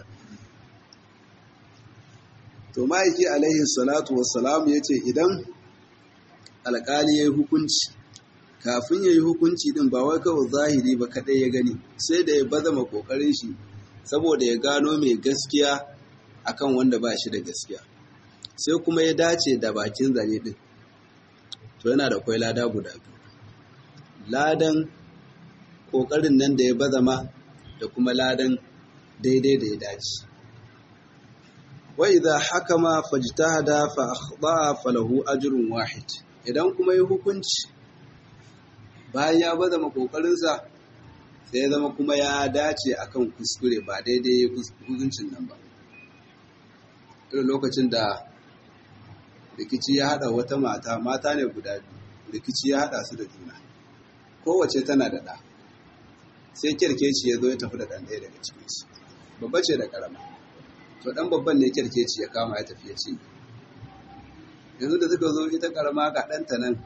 to ma'aiki alaihi salatu wassalam ya ce idan alƙali ya yi hukunci kafin ya yi hukunci din ba wai kawai zahiri ba kaɗai ya gani sai da ya bazama ƙoƙarin shi saboda ya gano mai gaskiya akan wanda ba shi da gaskiya sai kuma ya dace da bakin zane din to yana da kwai lada guda biyu ladan ƙoƙarin nan da ya bazama da kuma ladan daidai da ya dace wa idza hakama fajtahada fa akhta falahu ajrun wahid idan kuma yi hukunci bayan ya bazama ƙoƙarinsa sai ya zama kuma ya dace akan kuskure ba daidai hukuncin nan ba irin lokacin da rikici ya haɗa wata mata mata ne guda biyu rikici ya haɗa su da juna kowace tana da ɗa sai kyarkeci ya zo ya tafi da ɗan ɗaya daga cikinsu babba ce da ƙarama to ɗan babban ne kyarkeci ya kama ya tafi ya ci yanzu da suka zo ita ƙarama ga ɗanta nan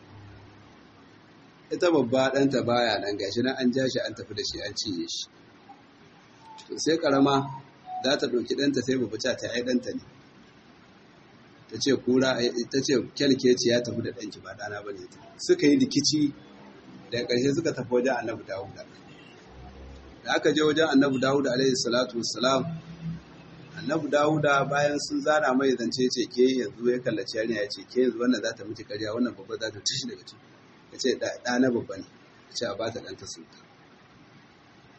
ita babba ɗanta baya nan gashi nan an ja shi an tafi da shi an cinye shi to sai ƙarama za ta ɗauki ɗanta sai babba ta ta ai ɗanta ne ta ce kura ta ce kyalkeci ya tafi da ɗanki ba ɗana ba ne suka yi rikici da ƙarshe suka tafi wajen annabi dawuda da aka je wajen annabi dawuda alaihi salatu wassalam annabi dawuda bayan sun zana mai zance ce ke yanzu ya kallaci yarinya ya ce ke yanzu wannan za ta miki karya wannan babba za ta tashi daga ciki ya ce ɗa na babba ne ya ce a ba ta ɗanta sulta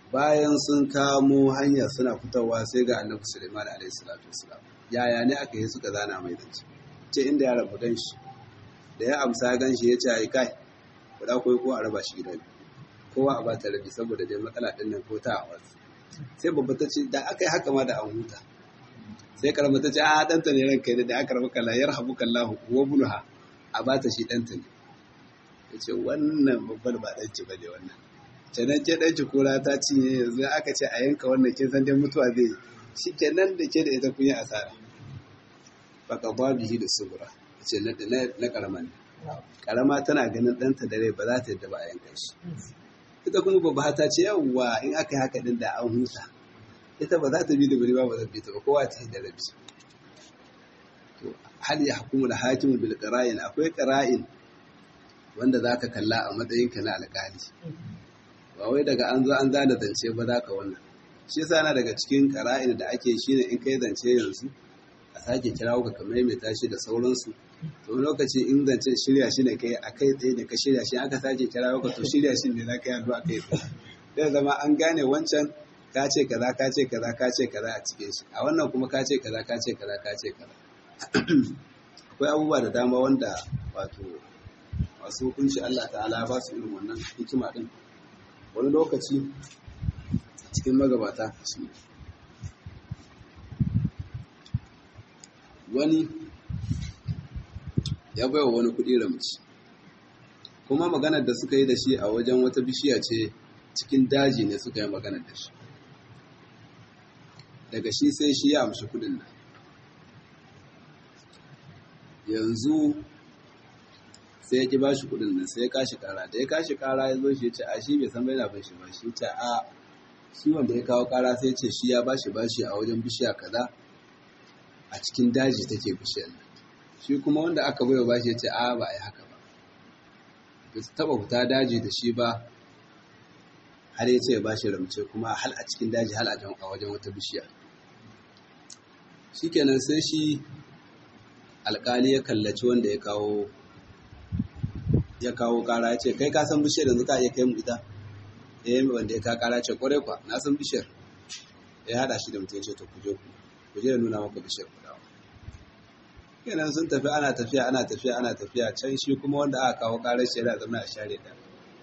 bayan sun kamo hanya suna fitowa sai ga annabi Sulaiman alaihi salatu wasalam yaya ne aka yi suka zana mai zance ce inda ya rabu ganshi da ya amsa ganshi ya ce ai kai kuɗa koyi ko a raba shi gida kowa a bata rabi saboda dai matsala ɗin nan ko ta a wasu sai babba ta ce da aka yi haka ma da an huta sai karama ta ce a ɗanta ne ranka ne da aka rabu kalla yar habu kallahu wa bulha a bata shi ɗanta ne ya ce wannan babbar ba ɗanci ba ne wannan canan ke ɗanci kura ta cinye yanzu aka ce a yanka wannan kin san dai mutuwa zai yi shi kenan da ke da ita kun yi asara baka ba bihi da subura ce na karama ne karama tana ganin ɗanta da rai ba za ta yadda ba a yanka shi ita kuma babba ta ce yawwa in aka yi haka din da an huta ita ba za ta bi da bari ba ba zan bi ta ba kowa ta yi da rabi to hal ya hukumu da hakimu bil qara'in akwai qara'in wanda za ka kalla a matsayinka na alƙali ba wai daga an zo an zana zance ba za ka wannan shi yasa na daga cikin qara'in da ake shine in kai zance yanzu a sake kirawo ka kamar mai tashi da sauransu to lokaci in zancen shirya shi ne kai a kai tsaye da ka shirya shi aka sake kirawo ka to shirya shi ne za ka yi a kai tsaye zai zama an gane wancan ka ce kaza ka ce kaza ka ce kaza a cikin shi a wannan kuma ka ce kaza ka ce kaza ka ce kaza akwai abubuwa da dama wanda wato masu hukunci Allah ta'ala ba su irin wannan hikima din wani lokaci cikin magabata shi wani ya bai wa wani kuɗi ramci kuma maganar da suka yi da shi a wajen wata bishiya ce cikin daji ne suka yi maganar da shi daga shi sai shi ya amshi kuɗin nan yanzu sai ya ki ba shi kuɗin nan sai ya kashi kara da ya kashi kara ya zo shi ya ce a shi bai san bai na bin shi ba shi ce a shi wanda ya kawo kara sai ce shi ya bashi bashi a wajen bishiya kaza a cikin daji take bishiyar nan shi kuma wanda aka baiwa bashi ya ce a ba a yi haka ba ba su taba fita daji da shi ba har ya ce ya bashi ramce kuma hal a cikin daji hal a wajen wata bishiya shikenan sai shi alkali ya kallaci wanda ya kawo ya kawo kara ya ce kai ka san bishiyar yanzu ka iya kai mu ita eh wanda ya ka kara ce kwarai kwa na san bishiyar ya hada shi da mutum ya ce to kuje ku kuje da nuna maka bishiyar ku dawo kenan sun tafi ana tafiya ana tafiya ana tafiya can shi kuma wanda aka kawo karar shi yana zama a share da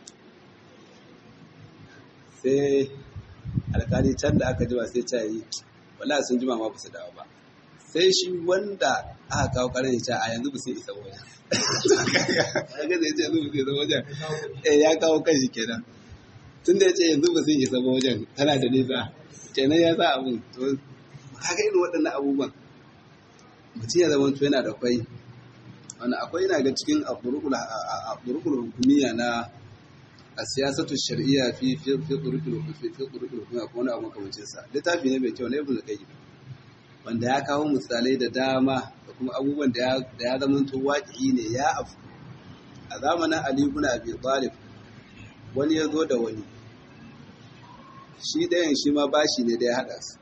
sai alkali can da aka jima sai ta yi wallahi sun jima ma ba su dawo ba sai shi wanda aka kawo karar ya ce a yanzu ba sai isa wajen kaga zai ce yanzu ba sai isa wajen eh ya kawo kanshi kenan tun da ya ce yanzu ba sai isa wajen tana da nisa kenan ya sa abun to kaga irin waɗannan abubuwan mutum ya zama yana da kwai wani akwai yana ga cikin aburukul hukumiya na a siyasatu shari'a fi fi turukul fi turukul hukumiya ko wani abu makamancin sa littafi ne mai kyau na ibnu qayyim wanda ya kawo misalai da dama da kuma abubuwan da ya zama to waƙi ne ya afu a zamanin ali ibn abi talib wani ya zo da wani shi ɗayan shi ma bashi ne da ya haɗa su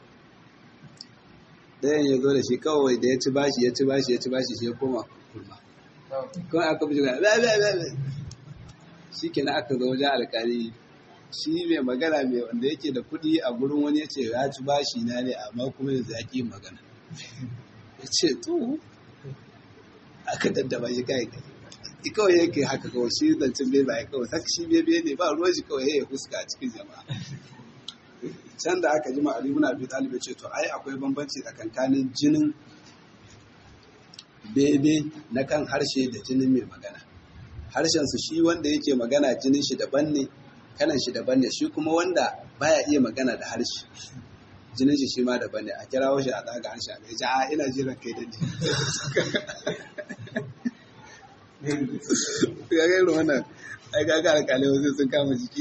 ɗayan ya zo da shi kawai da ya ci bashi ya ci bashi ya ci bashi shi ya koma kurma kuma aka fi shiga ba ba ba shi kenan aka zo wajen alkali shi mai magana mai wanda yake da kuɗi a gurin wani ya ce ya ci bashi na ne amma kuma yanzu ya ƙi magana ya ce to aka daddaba shi kai kai kawai yake haka kawai shi zancen bai bai kawai sak shi bebe ne ba ruwan shi kawai ya fuska a cikin jama'a can da aka jima Ali ibn Abi Talib ya ce to ai akwai bambanci tsakankanin jinin bebe na kan harshe da jinin mai magana harshen su shi wanda yake magana jinin shi daban ne kanan shi daban ne shi kuma wanda baya iya magana da harshe jinin shi shi ma daban ne a kirawo shi a tsaga harshe a gaji a ina jiran kai da ji ga irin wannan ai ga ga alƙalai wasu sun kama jiki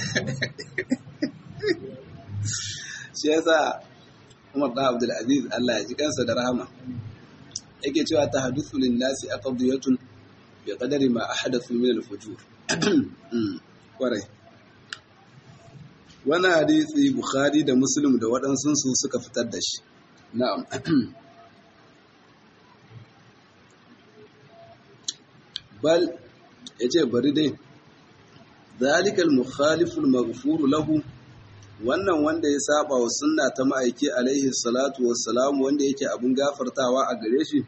shi yasa Umar da Abdul Aziz Allah ya ji kansa da rahama yake cewa tahaddathu lin nasi aqdiyatun bi qadari ma ahdathu min al-fujur kwarai wannan hadisi Bukhari da Muslim da waɗansu su suka fitar da shi na'am bal yace bari dai zalikal mukhaliful maghfur lahu wannan wanda ya saba wa sunna ta ma'aiki alaihi salatu wassalam wanda yake abin gafartawa a gare shi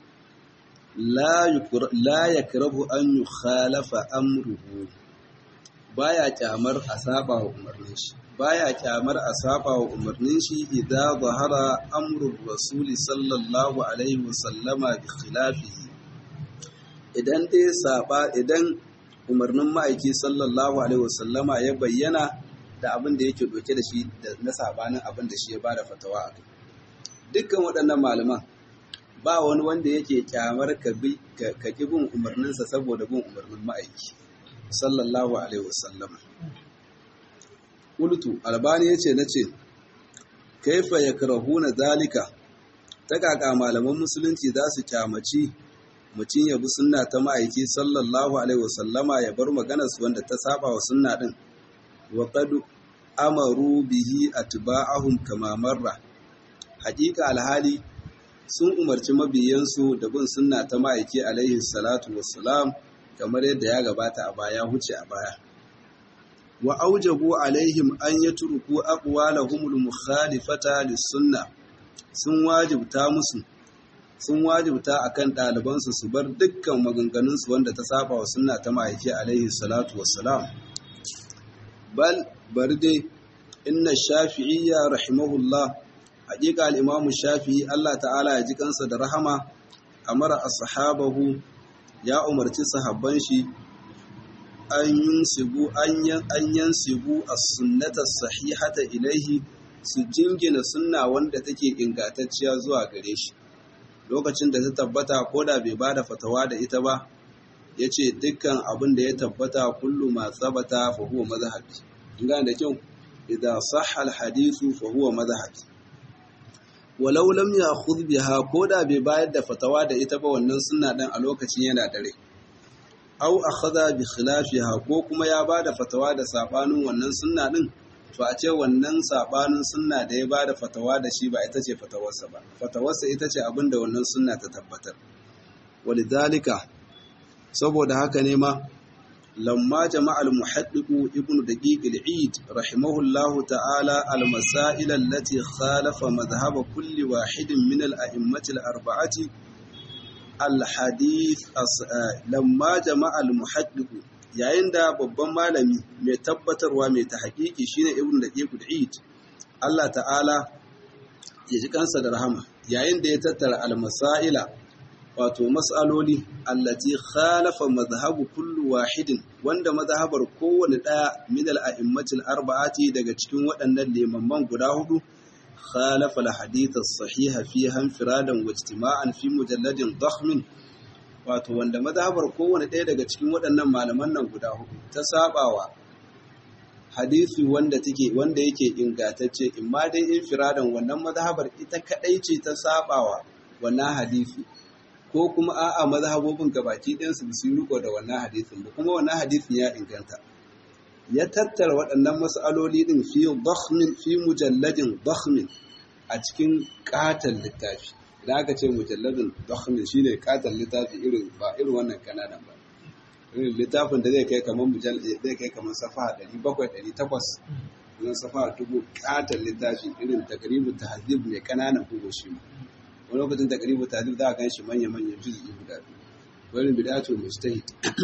la yakrahu an yukhalafa amruhu baya kyamar a saba wa umarnin shi baya kyamar a saba wa umarnin shi idan zahara amrul rasuli sallallahu alaihi wasallama bi khilafihi idan dai saba idan umarnin ma'aiki sallallahu alaihi wasallama ya bayyana da abin da yake doke da shi na sabanin abin da shi ya bada fatawa a kai dukkan waɗannan malaman ba wani wanda yake kyamar ka bi ka ki bin umarninsa saboda bin umarnin ma'aiki sallallahu alaihi wasallama qultu albani yace nace kaifa yakrahuna zalika ta kaka malaman musulunci za su kyamaci mutum ya bi sunna ta ma'aiki sallallahu alaihi wasallama ya bar maganar su wanda ta saba wa sunna din wa qad amaru bihi atba'ahum kama marra haƙiƙa alhali sun umarci mabiyansu da bin sunna ta ma'aiki alaihi salatu wassalam kamar yadda ya gabata a baya huce a baya wa aujabu alaihim an yatruku aqwalahum al-mukhalifata lis-sunnah sun wajibta musu sun wajibta akan ɗalibansu su bar dukkan maganganunsu wanda ta saba wa sunna ta ma'aiki alaihi salatu wassalam bal bari dai inna shafi'iyya rahimahullah haƙiƙa al-imamu shafi'i Allah ta'ala ya ji kansa da rahama amara ashabahu ya umarci sahabban shi an yunsibu an yansibu as-sunnata sahihata ilaihi su jingina sunna wanda take ingantacciya zuwa gare shi lokacin da ta tabbata ko da bai bada fatawa da ita ba ya ce dukkan abin da ya tabbata kullu ma tsabata fa huwa mazhabi ingana da kyau idan sahha al-hadithu fa huwa mazhabi walau lam ya'khudh biha ko da bai bayar da fatawa da ita ba wannan sunna din a lokacin yana dare aw akhadha bi khilafiha ko kuma ya bada fatawa da sabanin wannan sunna din to a ce wannan sabanin sunna da ya bada fatawa da shi ba ita ce fatawarsa ba fatawarsa ita ce abin da wannan sunna ta tabbatar walidhalika saboda haka ne ma lamma jama'a al-muhaddiq ibnu daqiq al-eid rahimahullahu ta'ala al-masail allati khalafa madhhab kulli wahidin min al-a'immati al-arba'ati al-hadith lamma jama'a al-muhaddiq yayin da babban malami mai tabbatarwa mai ta haƙiƙi shine ibn da ƙiƙul eid Allah ta'ala ya ji kansa da rahama yayin da ya tattara almasaila wato mas'aloli allati khalafa madhhabu kullu wahidin wanda mazhabar kowane ɗaya min al-a'immatil arba'ati daga cikin waɗannan limamman guda hudu khalafa al-hadith as-sahiha fiha infiradan wa ijtima'an fi mujalladin dakhmin wato wanda mazhabar kowane ɗaya daga cikin waɗannan malaman nan guda hudu ta sabawa hadisi wanda take wanda yake ingantacce imma dai infiradan wannan mazhabar ita kadai ce ta sabawa wannan hadisi ko kuma a'a mazhabobin gabaki ɗayan su su riko da wannan hadisin ba kuma wannan hadisin ya inganta ya tattara waɗannan mas'aloli din fi dakhmin fi mujalladin dakhmin a cikin katon littafi idan aka ce mujalladin dakhmin shine katon littafi irin ba irin wannan kananan ba irin littafin da zai kai kamar mujal zai kai kamar safa 700 800 idan safa dubu katon littafi irin takribu tahzib mai kananan bugu shi ma wani lokacin takribu tahzib za a gan shi manya manya juz'i guda biyu wani bid'atu mujtahid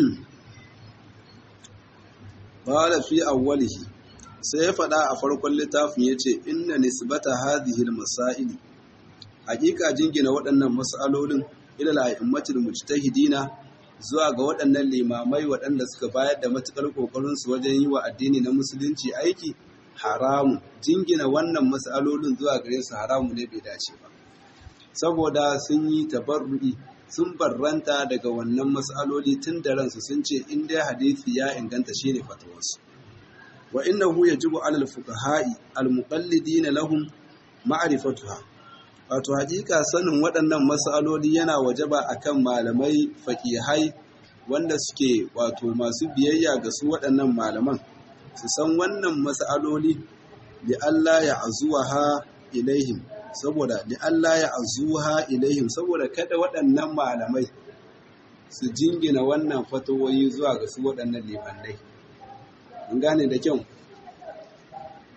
qala fi awwalihi sai ya faɗa a farkon littafin yace inna nisbata hadhihi al-masaili hakika jingina waɗannan mas'alolin ilal a'immatul mujtahidina zuwa ga waɗannan limamai waɗanda suka bayar da matukar kokarin su wajen yi wa addini na musulunci aiki haramu jingina wannan mas'alolin zuwa gare su haramu ne bai dace ba saboda sun yi tabarru'i sun barranta daga wannan mas'aloli tun da ransu sun ce in dai hadisi ya inganta shine fatawarsu wa innahu yajibu alal fuqaha'i al-muqallidina lahum ma'rifatuha wato hakika sanin waɗannan matsaloli yana wajaba akan malamai faƙihai wanda suke wato masu biyayya ga su waɗannan malaman su san wannan matsaloli li Allah ya azuha ilaihim saboda li Allah ya azuha ilaihim saboda kada waɗannan malamai su jingina wannan fatawoyi zuwa ga su waɗannan limannai mun gane da kyau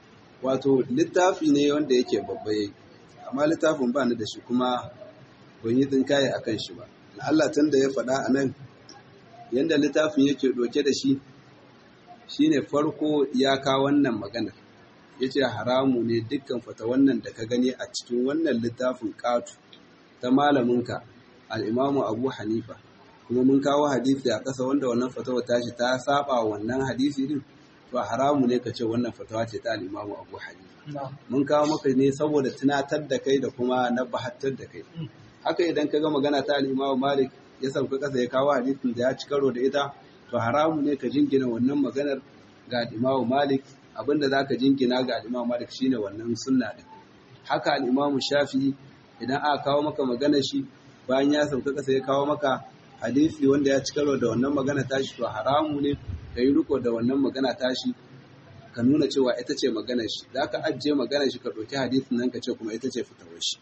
wato littafi ne wanda yake babba amma littafin ba ni da shi kuma ban yi tsinkaye a kan shi ba Allah tun da ya faɗa a nan yadda littafin yake ɗauke da shi shine farko ya kawo wannan magana ya ce haramu ne dukkan fata wannan da ka gani a cikin wannan littafin ƙatu ta malaminka al'imamu abu hanifa kuma mun kawo hadisi a ƙasa wanda wannan fatawa tashi ta saba wannan hadisi din to haramu ne ka ce wannan fatawa ce ta al'imamu abu hanifa mun kawo maka ne saboda tunatar da kai da kuma na bahattar da kai haka idan ka ga magana ta al'imamu malik ya sauka ƙasa ya kawo hadisin da ya ci karo da ita to haramu ne ka jingina wannan maganar ga al'imamu malik abinda za ka jingina ga al'imamu malik shine wannan sunna din haka al'imamu shafi idan aka kawo maka maganar shi bayan ya sauka ƙasa ya kawo maka hadisi wanda ya ci karo da wannan magana tashi to haramu ne ka yi riko da wannan magana tashi ka nuna cewa ita ce maganar shi za ka ajiye maganar shi ka ɗauki hadisin nan ka ce kuma ita ce fitowar shi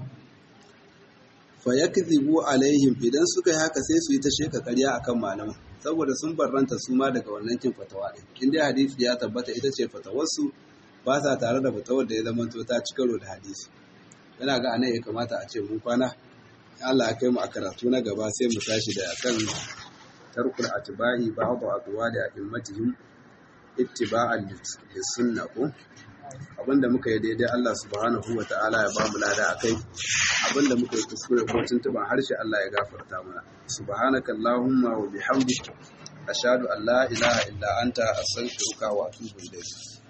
fa yakzibu alaihim idan suka yi haka sai su yi ta sheka ƙarya akan malaman saboda sun barranta su ma daga wannan kin fatawa din in dai hadisi ya tabbata ita ce fatawarsu ba sa tare da fatawar da ya zama to ta ci karo da hadisi yana ga anan ya kamata a ce mun kwana Allah ya kai mu a karatu na gaba sai mu tashi da akan tarkul atba'i ba'd aqwali a'immatihim ittiba'an lis-sunnah ko abinda muka yi daidai Allah subhanahu wa ta'ala ya ba mu lada akai abinda muka yi kuskure ko tuntuban harshe Allah ya gafarta mana subhanaka allahumma wa bihamdik ashhadu an la ilaha illa anta astaghfiruka wa atubu ilayk